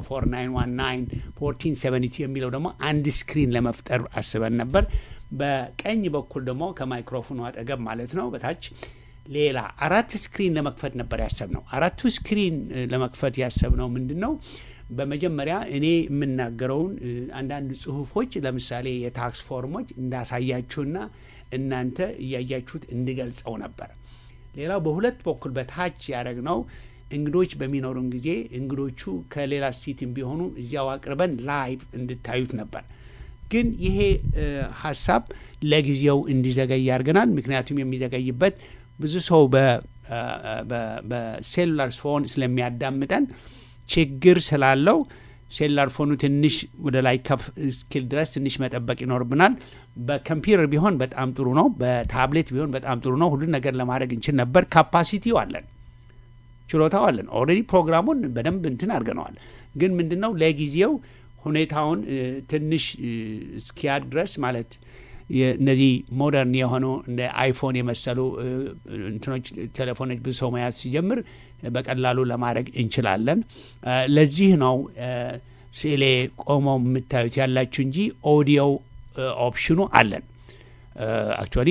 404 919 የሚለው ደግሞ አንድ ስክሪን ለመፍጠር አስበን ነበር። በቀኝ በኩል ደግሞ ከማይክሮፎኑ አጠገብ ማለት ነው በታች ሌላ አራት ስክሪን ለመክፈት ነበር ያሰብነው። አራቱ ስክሪን እ፣ ለመክፈት ያሰብነው ምንድን ነው? በመጀመሪያ እኔ የምናገረውን እ፣ አንዳንድ ጽሁፎች ለምሳሌ የታክስ ፎርሞች እንዳሳያችሁና እናንተ እያያችሁት እንድገልጸው ነበር። ሌላው በሁለት በኩል በታች ያደረግነው እንግዶች በሚኖሩን ጊዜ እንግዶቹ ከሌላ ስቴትም ቢሆኑ እዚያው አቅርበን ላይቭ እንድታዩት ነበር። ግን ይሄ እ፣ ሀሳብ ለጊዜው እንዲዘገይ ያደርገናል። ምክንያቱም የሚዘገይበት ብዙ ሰው በ- እ፣ በ- በሴሉላር ፎን ስለሚያዳምጠን ችግር ስላለው ሴሉላር ፎኑ ትንሽ ወደ ላይ ከፍ እስኪል ድረስ ትንሽ መጠበቅ ይኖርብናል። በኮምፒውተር ቢሆን በጣም ጥሩ ነው። በታብሌት ቢሆን በጣም ጥሩ ነው። ሁሉን ነገር ለማድረግ እንችል ነበር። ካፓሲቲው አለን፣ ችሎታው አለን። ኦልሬዲ ፕሮግራሙን በደንብ እንትን አድርገነዋል። ግን ምንድን ነው ለጊዜው ሁኔታውን እ፣ ትንሽ እ፣ እስኪያድ ድረስ ማለት የ- እነዚህ ሞደርን የሆኑ እንደ አይፎን የመሰሉ እ፣ እንትኖች ቴሌፎኖች ብዙ ሰው መያዝ ሲጀምር በቀላሉ ለማድረግ እንችላለን። እ፣ ለዚህ ነው እ፣ ስዕሌ ቆመው የምታዩት ያላችሁ እንጂ ኦዲዮ ኦፕሽኑ አለን። አክቹዋሊ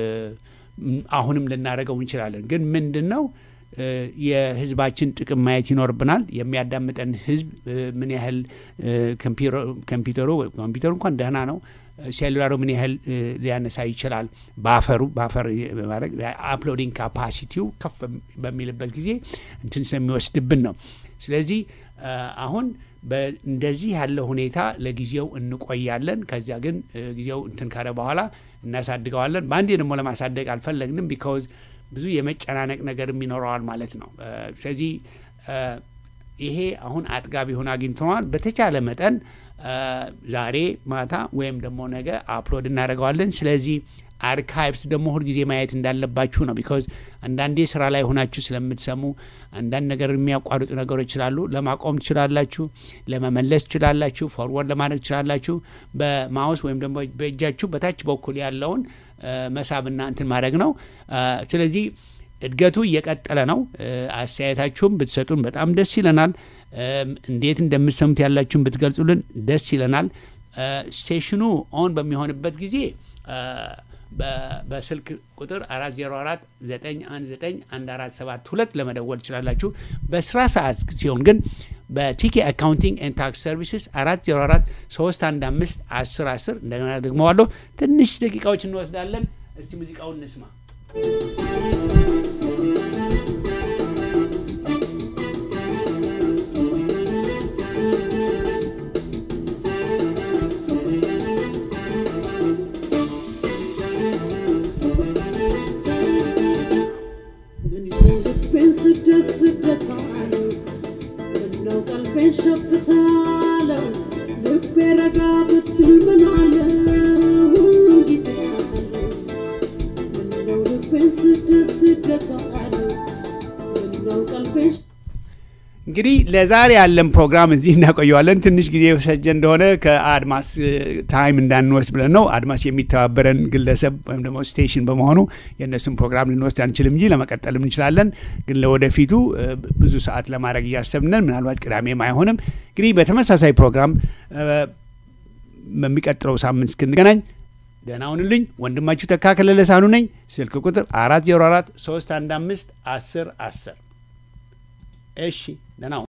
አሁንም ልናደርገው እንችላለን። ግን ምንድን ነው እ፣ የህዝባችን ጥቅም ማየት ይኖርብናል። የሚያዳምጠን ህዝብ እ፣ ምን ያህል እ፣ ኮምፒውተሩ ኮምፒውተሩ እንኳን ደህና ነው። ሴሉላሩ ምን ያህል እ፣ ሊያነሳ ይችላል። ባፈሩ ባፈር በማድረግ አፕሎዲንግ ካፓሲቲው ከፍ በሚልበት ጊዜ እንትን ስለሚወስድብን ነው። ስለዚህ እ፣ አሁን በ- እንደዚህ ያለ ሁኔታ ለጊዜው እንቆያለን። ከዚያ ግን እ፣ ጊዜው እንትን ካለ በኋላ እናሳድገዋለን። በአንዴ ደግሞ ለማሳደግ አልፈለግንም። ቢካውዝ ብዙ የመጨናነቅ ነገርም ይኖረዋል ማለት ነው። እ፣ ስለዚህ እ፣ ይሄ አሁን አጥጋቢ ሆኖ አግኝተነዋል። በተቻለ መጠን እ፣ ዛሬ ማታ ወይም ደግሞ ነገ አፕሎድ እናደርገዋለን። ስለዚህ አርካይቭስ ደግሞ ሁልጊዜ ማየት እንዳለባችሁ ነው። ቢካዝ አንዳንዴ ስራ ላይ ሆናችሁ ስለምትሰሙ አንዳንድ ነገር የሚያቋርጡ ነገሮች ስላሉ ለማቆም ትችላላችሁ፣ ለመመለስ ትችላላችሁ፣ ፎርወርድ ለማድረግ ትችላላችሁ። በማውስ ወይም ደግሞ በእጃችሁ በታች በኩል ያለውን እ፣ መሳብና እንትን ማድረግ ነው። እ፣ ስለዚህ እድገቱ እየቀጠለ ነው። እ፣ አስተያየታችሁም ብትሰጡን በጣም ደስ ይለናል። እም፣ እንዴት እንደምትሰሙት ያላችሁን ብትገልጹልን ደስ ይለናል። እ፣ ስቴሽኑ ኦን በሚሆንበት ጊዜ እ፣ በ- በስልክ ቁጥር 404 919 1472 ለመደወል ትችላላችሁ። በስራ ሰዓት ሲሆን ግን በቲኬ አካውንቲንግ ኤንድ ታክስ ሰርቪስስ 404 315 10 10 እንደገና ደግመዋለሁ። ትንሽ ደቂቃዎች እንወስዳለን። እስቲ ሙዚቃውን እንስማ። ምነው ልቤን ስደት ስደት አለው ምነው ቀልቤን ሸፍታለው ልቤ ረጋ ብትል ምን አለ ሁሉም ጊዜ አለው ምነው ልቤን ስደት ስደት አለው ምነው ቀልቤን እንግዲህ ለዛሬ ያለን ፕሮግራም እዚህ እናቆየዋለን። ትንሽ ጊዜ የፈጀ እንደሆነ ከአድማስ እ፣ ታይም እንዳንወስድ ብለን ነው። አድማስ የሚተባበረን ግለሰብ ወይም ደግሞ ስቴሽን በመሆኑ የእነሱን ፕሮግራም ልንወስድ አንችልም እንጂ ለመቀጠልም እንችላለን። ግን ለወደፊቱ እ፣ ብዙ ሰዓት ለማድረግ እያሰብነን ምናልባት ቅዳሜም አይሆንም። እንግዲህ በተመሳሳይ ፕሮግራም እ፣ በሚቀጥለው ሳምንት እስክንገናኝ ደህና ሁኑልኝ። ወንድማችሁ ተካከለ ለሳኑ ነኝ። ስልክ ቁጥር 404 315 10 10 እሺ ደህና ሁኑ።